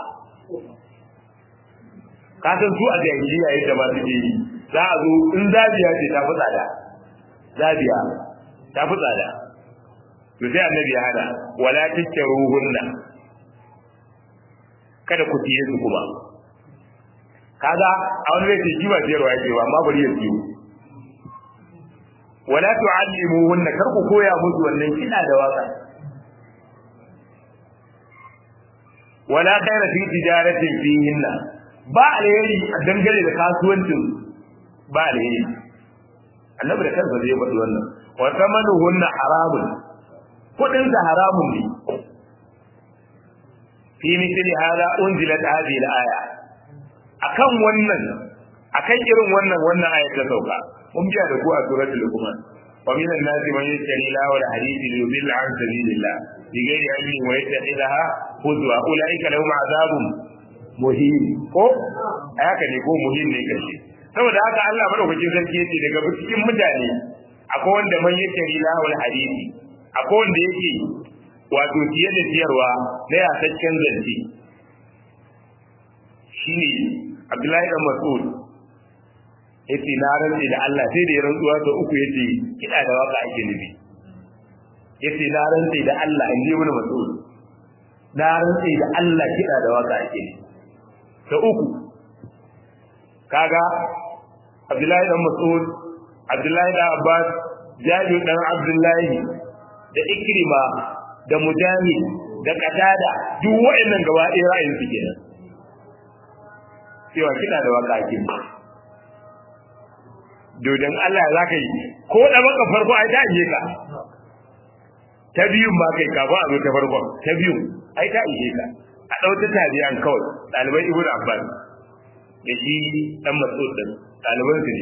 [SPEAKER 1] Kasan su a jahiliya yadda ba su yi, za a zo in zabiya ce ta fi tsada, zabiya ta fi tsada. To sai annabi ya hada, wala tikke ruhunna, kada ku siye su kuma. Kaga a wani zai ce shi ba siyarwa yake ba, amma bari ya siyo. Wala tu'allimuhunna kar ku koya musu wannan kiɗa da waka. wala khaira fi tijaratin fihinna ba alheri a dangane da kasuwancin ba alheri annabi da kansa zai faɗi wannan wa thamanuhunna haramun kudin sa haramun ne fi mithli hada unzilat hadhihi al-aya akan wannan akan irin wannan wannan ayat ta sauka mun biya da ku a suratul luqman wa min an-nas man yashtari lahu al-hadith li yudilla an sabilillah بغير علم ويتخذها هزوا اولئك لهم عذاب muhim ko haka ne ko muhim ne kashi saboda haka Allah madaukakin sarki yace daga cikin mutane akwai wanda man yake rilahul hadisi akwai wanda yake wato tiye da tiyarwa na yasaccen zance shine Abdullahi dan Mas'ud yace na rantsi da Allah sai da ya rantsuwa sau uku yace kida da waka ake nufi yace na rantsi da Allah in ji wani mas'ul na rantsi da Allah kida da waka ake nufi sau uku kaga Abdullahi dan Mas'ud Abdullahi dan Abbas Jabir dan Abdullahi da Ikrima da Mujahid da Qatada duk waɗannan gaba ɗaya ra'ayin su kenan cewa kida da waka ake nufi dodon Allah za ka yi ko da baka farko ai ta ije ka ta biyun ma kai ka ba a zo ta farkon ta biyun ai ta ije ka a ɗauta tabi'an kawai ɗaliban ibn abbas da shi ɗan mas'ud din ɗaliban su ne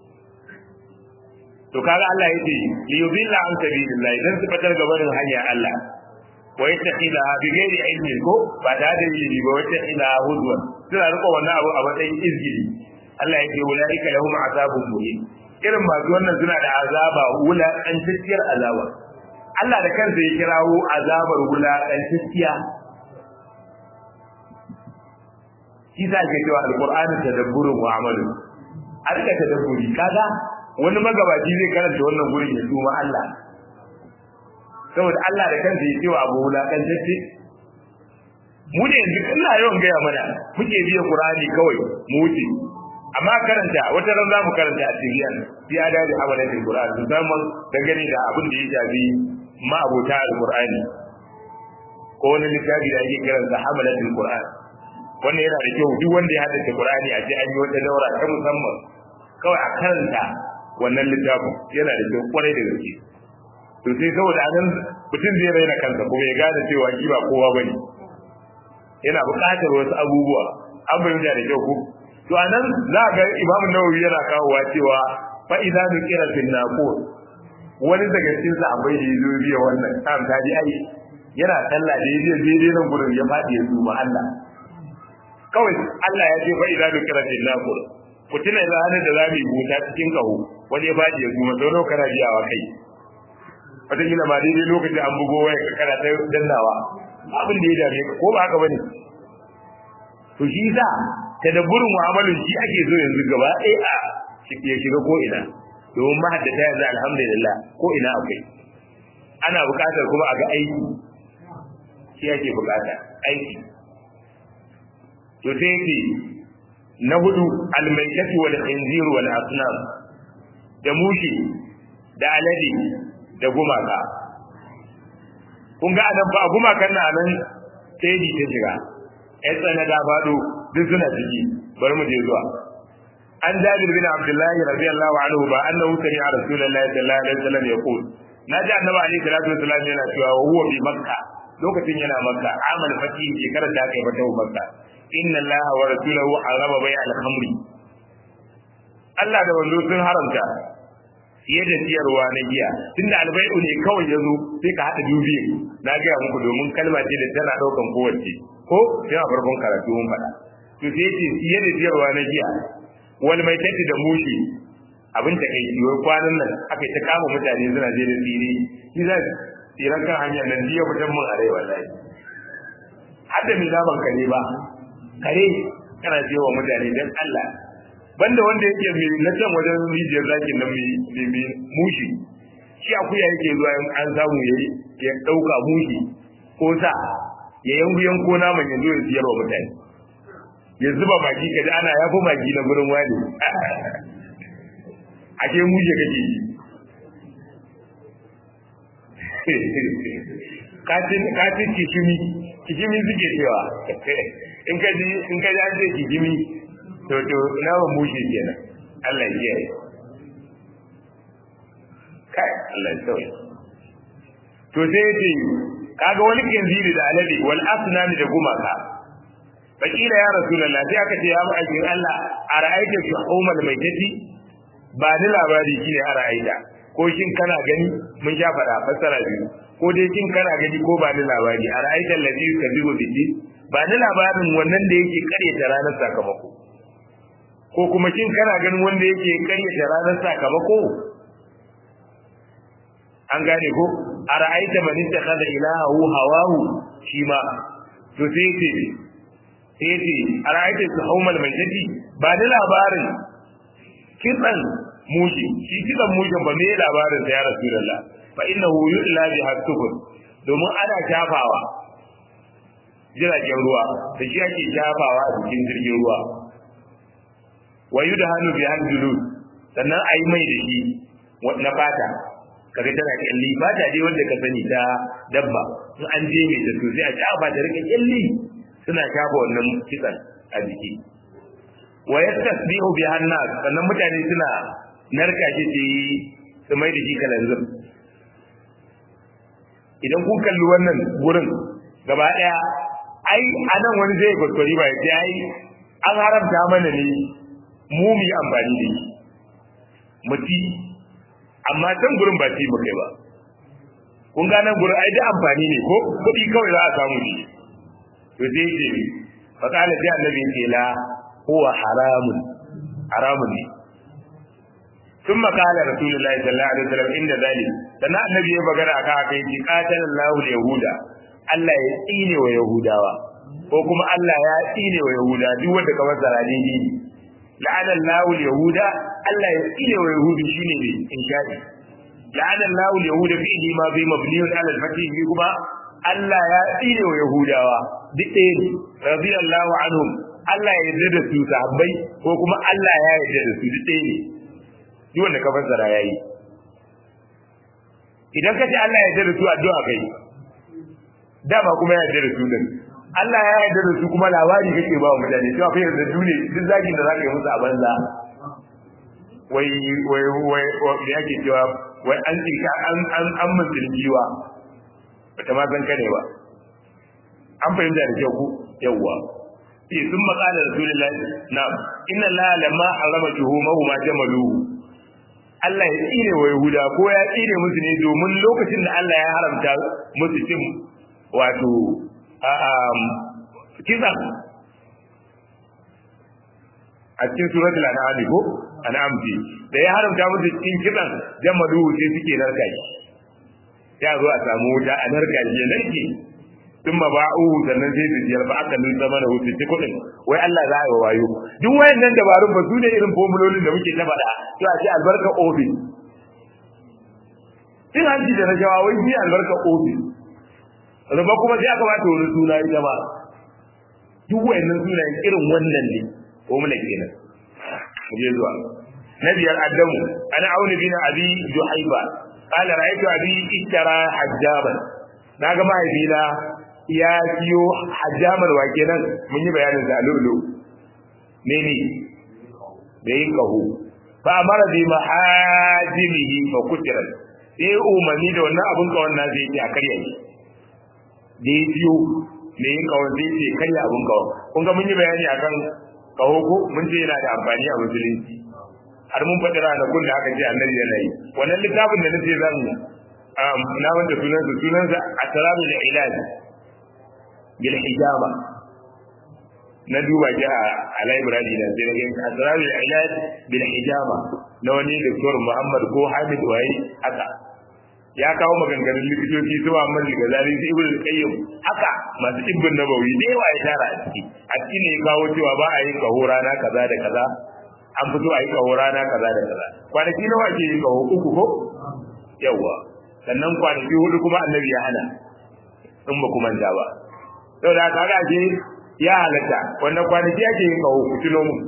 [SPEAKER 1] to kaga Allah ya ce li yudilla an sabilillah dan su fitar gabanin hanya Allah wa yattaqila bi ghairi ilmin ko ba da da ilimi ba wata ila hudwa suna riko wannan abu a matsayin izgili Allah ya ce ulaika lahum azabun muhin irin masu wannan suna da azaba wula dan tsakiyar azaba Allah da kansa ya kirawo azabar wula dan tsakiya shi sa ke cewa alqur'ani tadabburun wa amalu a rika tadabburi kaga wani magabaci zai karanta wannan gurin ya tuma Allah saboda Allah da kansa ya cewa abu wula dan tsakiya mu ne yanzu ina yawan gaya mana muke biya Qur'ani kawai mu wuce amma karanta wata ran zamu karanta a tibiyan fi adadi amalatin qur'ani musamman dangane da abin da ya shafi ma abota alqur'ani ko wani littafi da ake kiransa hamalatul qur'an wannan yana da kyau duk wanda ya haddace qur'ani a ji an yi wata daura ta musamman kawai a karanta wannan littafin yana da kyau kwarai da gaske to sai saboda anan mutum zai raina kansa kuma ya gane cewa shi ba kowa bane yana buƙatar wasu abubuwa an bayyana da kyau ko to anan za ga imamu nawawi yana kawowa cewa fa idza nukira fil naqur wani daga cikin sahabbai da yazo biya wannan tam ta ji ai yana sallah da yaje daidai nan gurin ya fadi ya zuba Allah kawai Allah ya ce fa idza nukira fil naqur ku tuna da hannun da zamu yi buta cikin kaho wani ya fadi ya zuba sau nawa kana biyawa kai wata kila ma daidai lokacin an bugo waya ka kana ta dannawa abin da ya dame ka ko ba haka bane to shi sa tadabburin mu'amalin shi ake so yanzu gaba ɗaya a ya shiga ko ina domin mahaddata yanzu alhamdulillah ko ina akwai ana buƙatar kuma a ga aiki shi ake buƙata aiki to sai ce na hudu almaitatu wal khinzir wal asnam da mushi da alade da gumaka kun ga anan ba gumakan nan nan sai ta shiga ‘yan tsana da faɗo duk suna ciki bari mu je zuwa. An jabir bin Abdullahi radiyallahu anhu ba annahu sami a Rasulullahi sallallahu alaihi wasallam ya qul na ji annabi alaihi salatu wasallam yana cewa wa huwa bi makka lokacin yana makka amal fati shekarar da aka yi fata makka inna Allah wa rasulahu harama bai al-khamri Allah da wanzo sun haramta fiye da siyarwa na giya tunda albai'u ne kawai ya zo sai ka haɗa dubi na gaya muku domin kalma ce da tana ɗaukan kowace ko yana farkon karatu mun faɗa to sai ce fiye da siyarwa na giya wal mai tafi da mushi abin ta kai wai kwanan nan aka ta kama mutane suna je da tsire shi za tsiran kan hanyar nan jiya mutum mun a rai wallahi har da mai zaman kare ba kare kana je wa mutane dan Allah banda wanda yake mai na can wajen rijiyar zakin nan mai mai mushi shi akuya yake zuwa an samu yayi ya dauka mushi ko sa ya yanku yanko naman yanzu ya siyar wa mutane ya zuba magi ka ji ana yafi magi na gurin wani a ke muje kake katin kishimi kishimi suke cewa in ka ji in ka ji an ce kishimi to to naman mushe kenan Allah ya kiyaye kai Allah ya sauya to sai ya ce kaga wani kinziri da alade wal asnami da gumaka fakila ya rasulullah sai aka ce ya mu aikin Allah a ra'aita fi umar mai tafi ba ni labari shine a ra'aita ko shin kana gani mun sha fada fassara biyu ko dai shin kana gani ko ba ni labari a ra'aita allazi yukazibu bihi ba ni labarin wannan da yake karyata ranar sakamako ko kuma shin kana ganin wanda yake karyata ranar sakamako an gane ko a ra'aita man ittakhadha ilahahu hawahu shi ma to sai ce sai ce a ra'aita su haumal mai tafi ba da labarin kitsan mushi shi kitsan mushin ba me labarin da ya rasulullah fa innahu yu'la bi hasubun domin ana shafawa jiragen ruwa da shi ake shafawa a cikin jirgin ruwa wa yudhanu bi handulud sannan ayi mai da shi na fata kaga tana kyalli fata dai wanda ka sani ta dabba in an je mai ta sosai a shafa ta rika kyalli suna shafa wannan kitsan a jiki wa yastasbihu bi hannas sannan mutane suna narka shi su yi su mai da shi kalanzir idan kun kalli wannan gurin gaba daya ai anan wani zai kwaskwari ba ya ai an haramta mana ne mu mu yi amfani da shi mu ci amma can gurin ba ci mu kai ba kun ga nan gurin ai da amfani ne ko kuɗi kawai za a samu ne to sai ce fa kana sai annabi ce la huwa haramun haramun ne ثم قال رسول الله صلى الله عليه وسلم عند ذلك dan annabi ya bagara aka aka yi qatala Allahu yahuda Allah ya tsine wa yahudawa ko kuma Allah ya tsine wa yahuda duk wanda ka masa radini la'ana Allahu yahuda Allah ya tsine wa yahudi shine ne in shaɗi la'ana Allahu yahuda fi idi ma bi mabniyun ala al-fatih bi kuma Allah ya tsine wa yahudawa duk ɗaya ne radiyallahu anhum Allah ya yarda da su sahabbai ko kuma Allah ya yarda da su duk ɗaya ne duk wanda ka fassara yayi idan ka ce Allah ya yarda da su addu'a kai dama kuma ya yarda da su din Allah ya yarda da su kuma labari kake ba wa mutane cewa fa yarda su ne duk zagin da zaka yi musu a banza wai wai wai da yake cewa wai an tsinka an an an musulmiwa bata ma san kane ba an fahimta da kyau ku yawwa sai sun maƙala rasulullahi na inna la lamma harama juhumahu ma jamalu Allah ya tsine wa Yahuda ko ya tsine musu ne domin lokacin da Allah ya haramta musu cin wato kisan a cikin suratul an'am ko an'am ce da ya haramta musu cikin kisan jamalu sai suke narka shi ya zo a samu wuta a narka shi ya narke sun ma ba'u sannan sai su jiyar ba aka nuna mana wuce ci kuɗin wai Allah za a yi wayo duk wayannan dabarun ba su ne irin formulolin da muke ta faɗa to a ce albarka ofis cin hanci da rashawa wai shi albarka ofis riba kuma sai aka bata wani suna ita ma duk wayannan sunayen irin wannan ne formula kenan mu je zuwa na biyar addamu ana auni bin abi juhaiba قال رأيت أبي اشترى حجابا naga mahaifina ya siyo hajjamar wake nan mun yi bayanin da lulu ne ne da yin kaho fa amara bi mahajimihi fa kutiran sai umarni da wannan abun kawon na zai a karya shi da ya siyo ne yin kawon zai ce karya abun kawon kun ga mun yi bayani akan kaho ko mun ce yana da amfani a musulunci har mun faɗi ranakun da aka ce annabi yana yi wannan littafin da nace zan na wanda sunansa sunansa asrarul ilaj bil hijama na duba ji a library da sai na ga asrarul ilaj bil hijama na wani doktor Muhammad ko Hamid Waye haka ya kawo maganganun likitoci su Muhammad Ghazali sai Ibn Qayyim haka masu ibbin nabawi da yawa ya tara a ciki a ciki ne ya kawo cewa ba a yin kaho rana kaza da kaza an fito a yi kaho rana kaza da kaza kwanaki nawa ake yin kaho uku ko yawa sannan kwanaki hudu kuma annabi ya hana in ba kuma manta ba sau da kaga ce ya halatta wannan kwanaki ake yin kawo ku tuno mu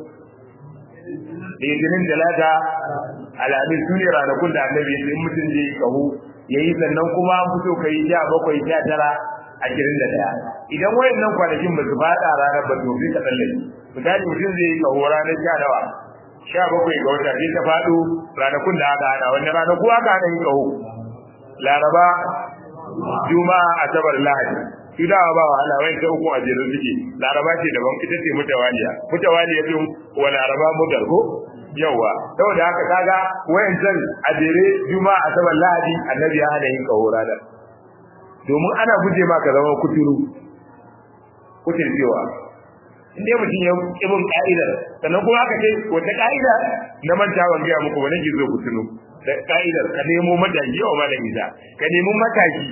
[SPEAKER 1] litinin talata alamin su ne ranakun da annabi ya in mutum zai yi kaho ya yi sannan kuma an fito ka yi sha bakwai sha tara ashirin da ɗaya idan wayannan kwanakin ba su faɗa ranar ba to sai ka tsallake misali mutum zai yi kaho ranar sha nawa sha bakwai ga wata sai ta faɗo ranakun da aka hana wani ranaku aka hana yin kaho laraba juma'a asabar lahadi su dawa ba wahala wai ta uku a jere suke laraba ce daban ita ce mutawaliya mutawaliya din wa laraba mutar ko yawa saboda haka kaga wayan can a jere juma'a asabar lahadi annabi ya hana yin kaho ranar domin ana guje ma ka zama kuturu kutur cewa in dai mutum ya kibin ka'idar sannan kuma aka ce wata ka'ida na manta ban gaya muku wani gizo ku tuno da ka'idar ka nemo mataki yawa ma da isa ka nemi mataki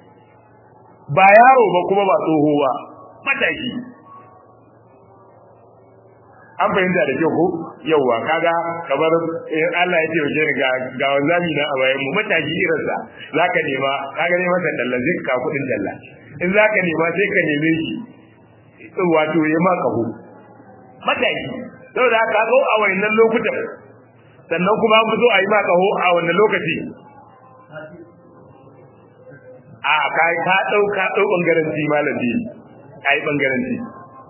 [SPEAKER 1] ba yaro ba kuma ba tsoho ba mataki an fahimta da kyau ko yauwa kaga kamar in Allah ya ce wace ga ga wanzami na a bayan mu matashi irin sa zaka nema kaga ne masa dalla zai ka kudin dalla in zaka nema sai ka neme shi wato ya ma kaho matashi saboda haka zo a wayannan lokutan sannan kuma an zo a yi ma kaho a wannan lokaci a kai ka dau ka dau bangaren ji malami kai bangaren ji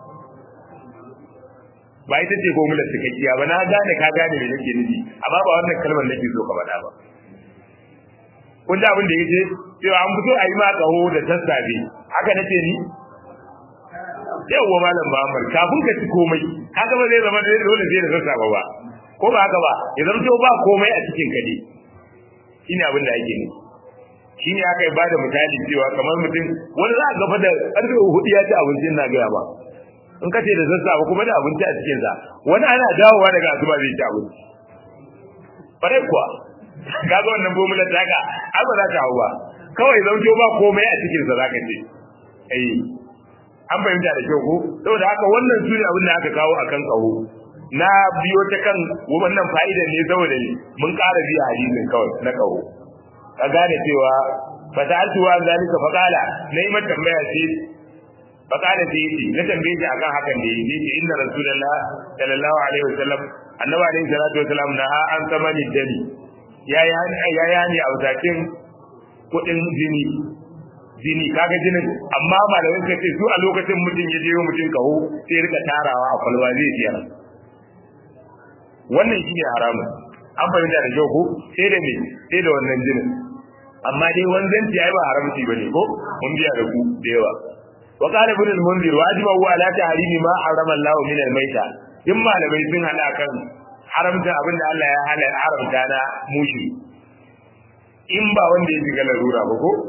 [SPEAKER 1] ba ita ce formular cikakkiya ba na gane ka gane me nake nufi amma ba wannan kalmar nake so ka faɗa ba kun ji abin da yake cewa an fito a yi ma kaho da sassafe haka nake ni yawwa malam Muhammad kafin ka ci komai kaga ba zai zama dole sai da sassafe ba ko ba haka ba ya zama to ba komai a cikin ka ne shine abin da ake nufi shine aka yi bada misali cewa kamar mutum wani za a gaba da ƙarfe hudu ya ci abincin na gaya ba in ka ce da sassafe kuma da abinci a cikinsa wani ana dawowa daga asuba zai ci abinci farai kuwa ka ga wannan bomular taka ai ba za ta hau ba kawai zaujo ba komai a cikinsa za ka ce eh an fahimta da kyau ko saboda haka wannan su ne abin da aka kawo a kan kaho na biyo ta kan wannan fa'idan ne saboda mun ƙara biya hadisin kawai na kaho ka gane cewa fa ta'altu wa zalika fa qala nayi mata tambaya ce fa qala sai yace na tambaye shi akan hakan da yayi yace inna rasulullah sallallahu alaihi wasallam annabi alaihi salatu wasallam na an samani dani yayi yayi hani a wutakin kudin jini jini kaga jinin amma malamin ka ce su a lokacin mutum ya je mutum kaho sai rika tarawa a kwalba zai siyar wannan shine haramun an fahimta da kyau ko sai da me sai da wannan jinin amma dai wanzanci ai ba haramci bane ko mun biya da ku da yawa wa qala ibn al-munzir wa ajma wa ala tahrimi ma harama Allah min al-maita in malamai sun hada kan haramta abin da Allah ya hana haramta na mushi in ba wanda ya shiga larura ba ko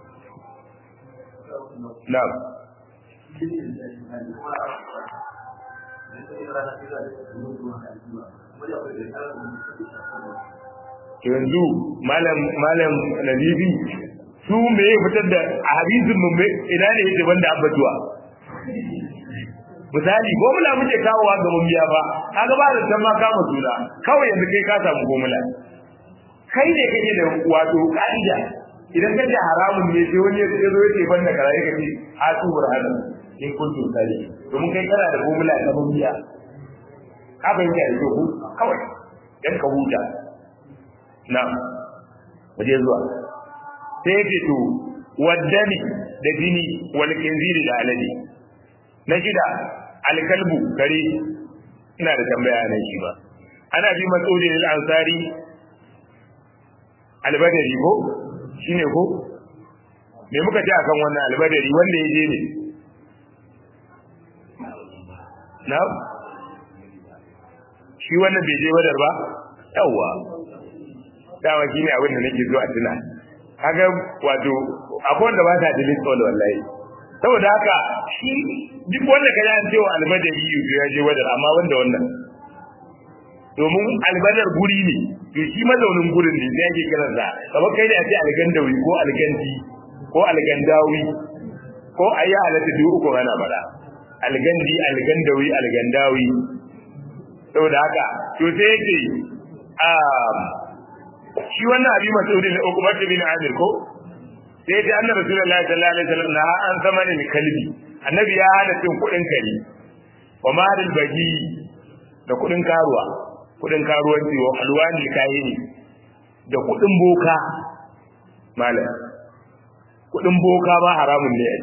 [SPEAKER 1] na'am yanzu malam malam nabibi su me ya fitar da a hadisin mu me ina ne yake banda abbatuwa misali gomula muke kawowa ga mumbiya ba kaga ba da san ma kama suna kawai yanzu kai ka samu gomula kai ne kake da wato ka'ida idan ka ji haramun ne sai wani ya zo yake banda karai ka ce a tu burhana in kuntu sari domin kai kana da gomula na mumbiya ka bayyana da ku kawai dan ka huta na waje zuwa sai yake to waddani da jini wal kinziri da alade na shida alkalbu kare ina da tambaya nan shi ba ana bi mas'ulin al-ansari albadari ko shine ko me muka ce akan wannan albadari wanda ya je ne na shi wannan bai je wadar ba yawwa dama shine abin da nake so a tuna kaga wato akwai wanda ba ta da listol wallahi saboda haka shi duk wanda ka an cewa albadari yuzu ya je wadar amma wanda wannan domin albadar guri ne to shi mazaunin gurin ne sai ake kiran sa kamar kai ne a ce algandawi ko algandi ko algandawi ko ayi halatta duk uku ana bada algandi algandawi algandawi saboda haka to sai yake shi wannan abi mas'udi ne Uqbah bin Amir ko sai ta annabi Rasulullahi sallallahu alaihi wasallam na an zama ne kalbi annabi ya hana cin kudin kare wa maril bagi da kudin karuwa kudin karuwanci wa halwani kayini da kudin boka malam kudin boka ba haramun ne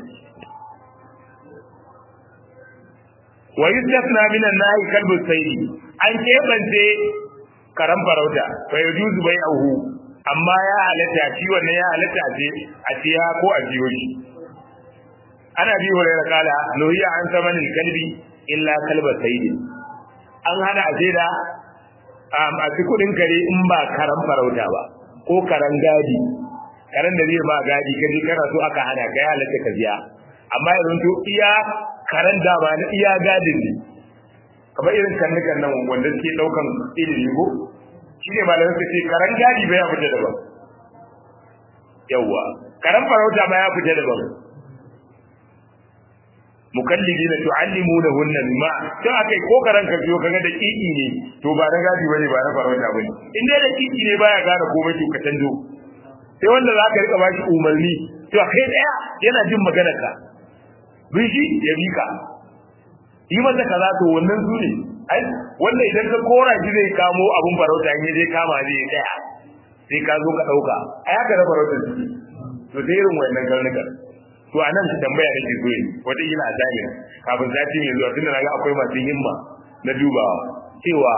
[SPEAKER 1] wa yustasna min an-nahi kalbu sayyid an kebance karan farauta fa yajuzu bai'uhu amma ya halatta shi wannan ya halatta ce a tiya ko a jiyo shi ana bi hurairah kala nuhiya an samanin kalbi illa kalba sayyid an hana a da a ci kudin kare in ba karan farauta ba ko karan gadi karan da zai ba gadi kaje kana so aka hana ka ya halatta ka biya amma yanzu to iya karan dama na iya gadin ne kamar irin karnukan nan wanda suke daukan ilimi ko shi ne malamin su ce karan gadi ba ya fita daban yawwa karan farauta ma ya fita daban mukallidina tu'allimunahunna mimma to akai ko karan ka biyo kaga da kiki ne to ba na gadi bane ba na farauta bane in dai da kiki ne baya gane komai to ka tanzo sai wanda za ka rika ba shi umarni to kai daya yana jin maganar ka bishi ya bika yi masa kaza to wannan su ne ai wanda idan ka kora shi zai kamo abun farauta in je kama zai ya daya sai ka zo ka dauka ai haka da farautar su to sai irin wannan karnukan to a nan tambaya nake so yi wata ila a jami'a kafin sati mai zuwa tunda naga akwai masu himma na dubawa cewa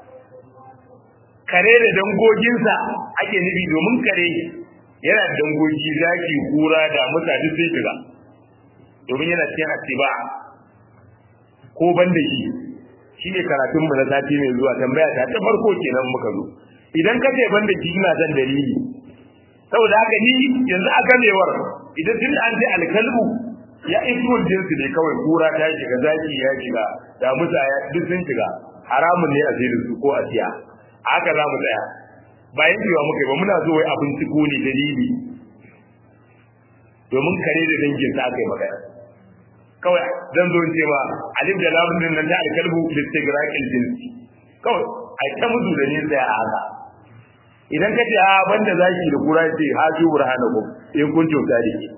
[SPEAKER 1] kare da dangoginsa ake nufi domin kare yana da dangogi zaki kura da mutane sai shiga domin yana cikin atiba ko ban da shi shi ne karatun mu na sati mai zuwa tambaya ta ta farko kenan muka zo idan ka ce ban da shi ina son dalili saboda haka ni yanzu a gamewar idan tun an ce alkalbu ya ismul jinsi ne kawai kura ta shiga zaki ya shiga da mutaya duk sun shiga haramun ne a sai su ko a siya haka za mu tsaya bayan cewa muka yi ba muna zo wai abin ciko ne dalili domin kare da dangin sa aka yi magana kawai zan zo ce ma alif da lamun din nan da alkalbu listigraqil jinsi kawai ai ta musu da ni tsaya a haka idan ka ce a banda zaki da kura ce ha ju burhanakum in kun kyauta da ke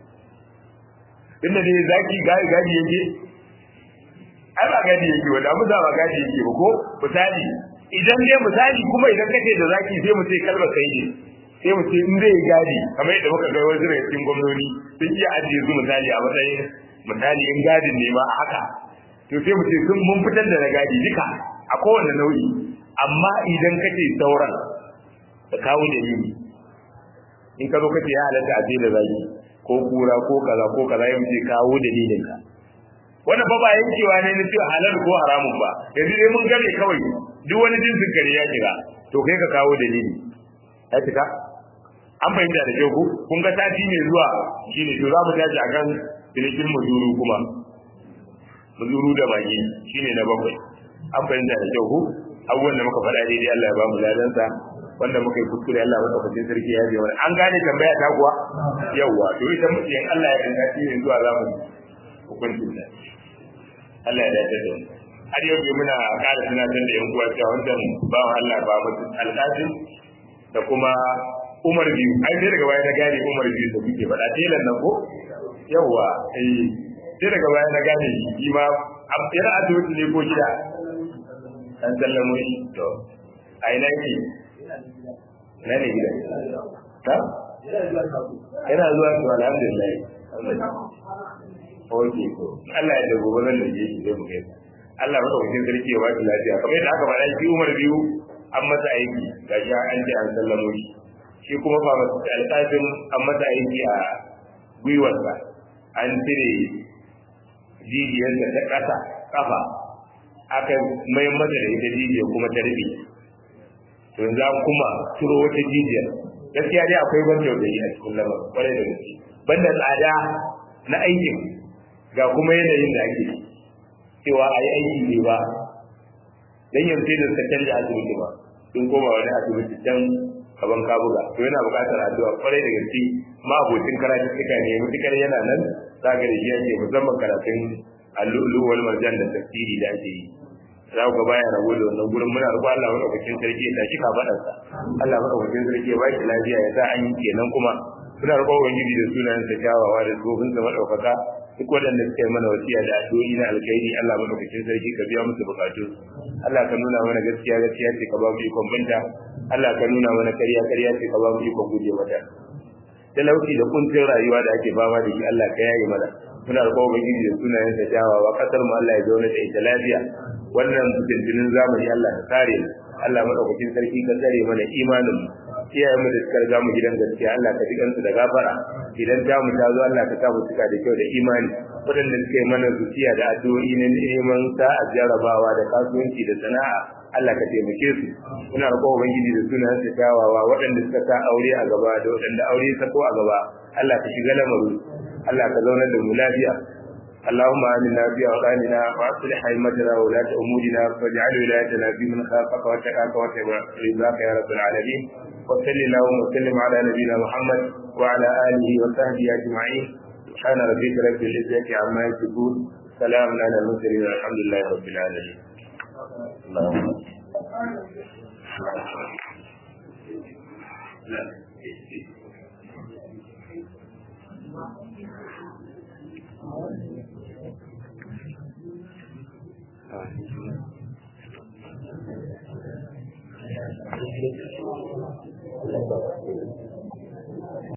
[SPEAKER 1] inda dai zaki gadi gadi yake ai ba gadi yake wanda mu ba gadi yake ba ko misali idan dai misali kuma idan kace da zaki sai mu ce kalba kai ne sai mu ce in zai gadi kamar yadda muka ga wasu daga cikin gwamnoni sun iya ajiye su misali a matsayin misali in gadin ne ma a haka to sai mu ce sun mun fitar da na gadi duka a kowane nau'i amma idan kace sauran da kawo dalili in ka zo kace ya halatta a da zaki ko kura ko kaza ko kaza ya ce kawo dalilin ka wannan fa ba yankewa ne na cewa halal ko haramun ba yanzu dai mun gane kawai duk wani jinsin kare ya kira to kai ka kawo dalili ya cika an fahimta da kyau kun ga sati ne zuwa shine to za mu tashi akan cinikin muzuru kuma muzuru da magi shine na bakwai an fahimta da kyau abubuwan da muka faɗa daidai Allah ya ba mu ladansa wanda muka yi kuskure Allah madaukakin sarki ya biya wani an gane tambaya ta kuwa yawwa to ita mutum Allah ya dinga shi ne zuwa za mu hukuncin da Allah ya dace da mu har yau bai muna ƙara tunatar da yan uwa cewa wannan bawan Allah ba mu alƙasim da kuma Umar biyu ai sai daga baya na gane Umar biyu da kuke faɗa telan nan ko yawwa eh sai daga baya na gane shi ma yana asibiti ne ko gida an sallamo shi to a ina yake na ne gida ta yana zuwa to alhamdulillah oke to Allah ya dago ba zan da je shi zai mu gaisa Allah maka wajen sarki ya baki lafiya kamar yadda aka faɗa shi Umar biyu an masa aiki gashi an ce an sallamo shi shi kuma ba masa alƙafin an masa aiki a gwiwarsa an cire jijiyarsa ta ƙasa ƙafa aka mai masa da ita jijiyar kuma ta rufe to yanzu an kuma turo wata jijiyar gaskiya dai akwai ban tausayi a cikin lamarin kwarai da gaske banda tsada na aikin ga kuma yanayin da ake cewa a yi aiki ne ba dan yanzu sai da suka canja asibiti ba sun koma wani asibiti can kaban kabuga to yana buƙatar addu'a kwarai da gaske ma abokin karatu suka ne mutukar yana nan za ga da shi ake musamman karatun allu'ulu wal marjan da tafsiri da ake yi za ku ga baya rabo da wannan gurin muna roƙon Allah madaukakin sarki ya tashi kafadarsa Allah madaukakin sarki ya ba shi lafiya ya sa an yi kenan kuma muna roƙon ubangiji da sunayen sa kyawawa da tsofin sa madaukaka duk waɗanda suka yi mana wasiya da addu'o'i na alkhairi Allah madaukakin sarki ka biya musu bukatu Allah ka nuna mana gaskiya gaskiya ce ka ba mu ikon binta Allah ka nuna mana ƙarya ƙarya ce ka ba mu ikon guje mata talauci da kuncin rayuwa da ake fama da shi Allah ka yaye mana muna roƙon ubangiji da sunayen sa kyawawa kasar mu Allah ya zauna da ita lafiya wannan fitintinin zamani Allah ka kare mu Allah madaukakin sarki ka tsare mana imanin mu iyayen mu da suka riga mu gidan gaskiya Allah ka jikan su da gafara idan ta mu ta zo Allah ka sa mu cika da kyau da imani waɗanda suka yi mana zuciya da addu'o'i na neman sa'a jarabawa da kasuwanci da sana'a Allah ka taimake su muna roƙon ubangiji da sunan sa kyawawa waɗanda suka sa aure a gaba da waɗanda aure ya sako a gaba Allah ka shiga lamarin Allah ka zaunar da mu lafiya اللهم آمنا في أوطاننا وأصلح أئمتنا وولاة أمورنا واجعل ولايتنا في من خافك واتقاك واتبع رضاك يا رب العالمين وصل اللهم وسلم على نبينا محمد وعلى آله وصحبه أجمعين سبحان ربك رب العزة عما يصفون سلام على المرسلين والحمد لله رب العالمين اللهم Thank you.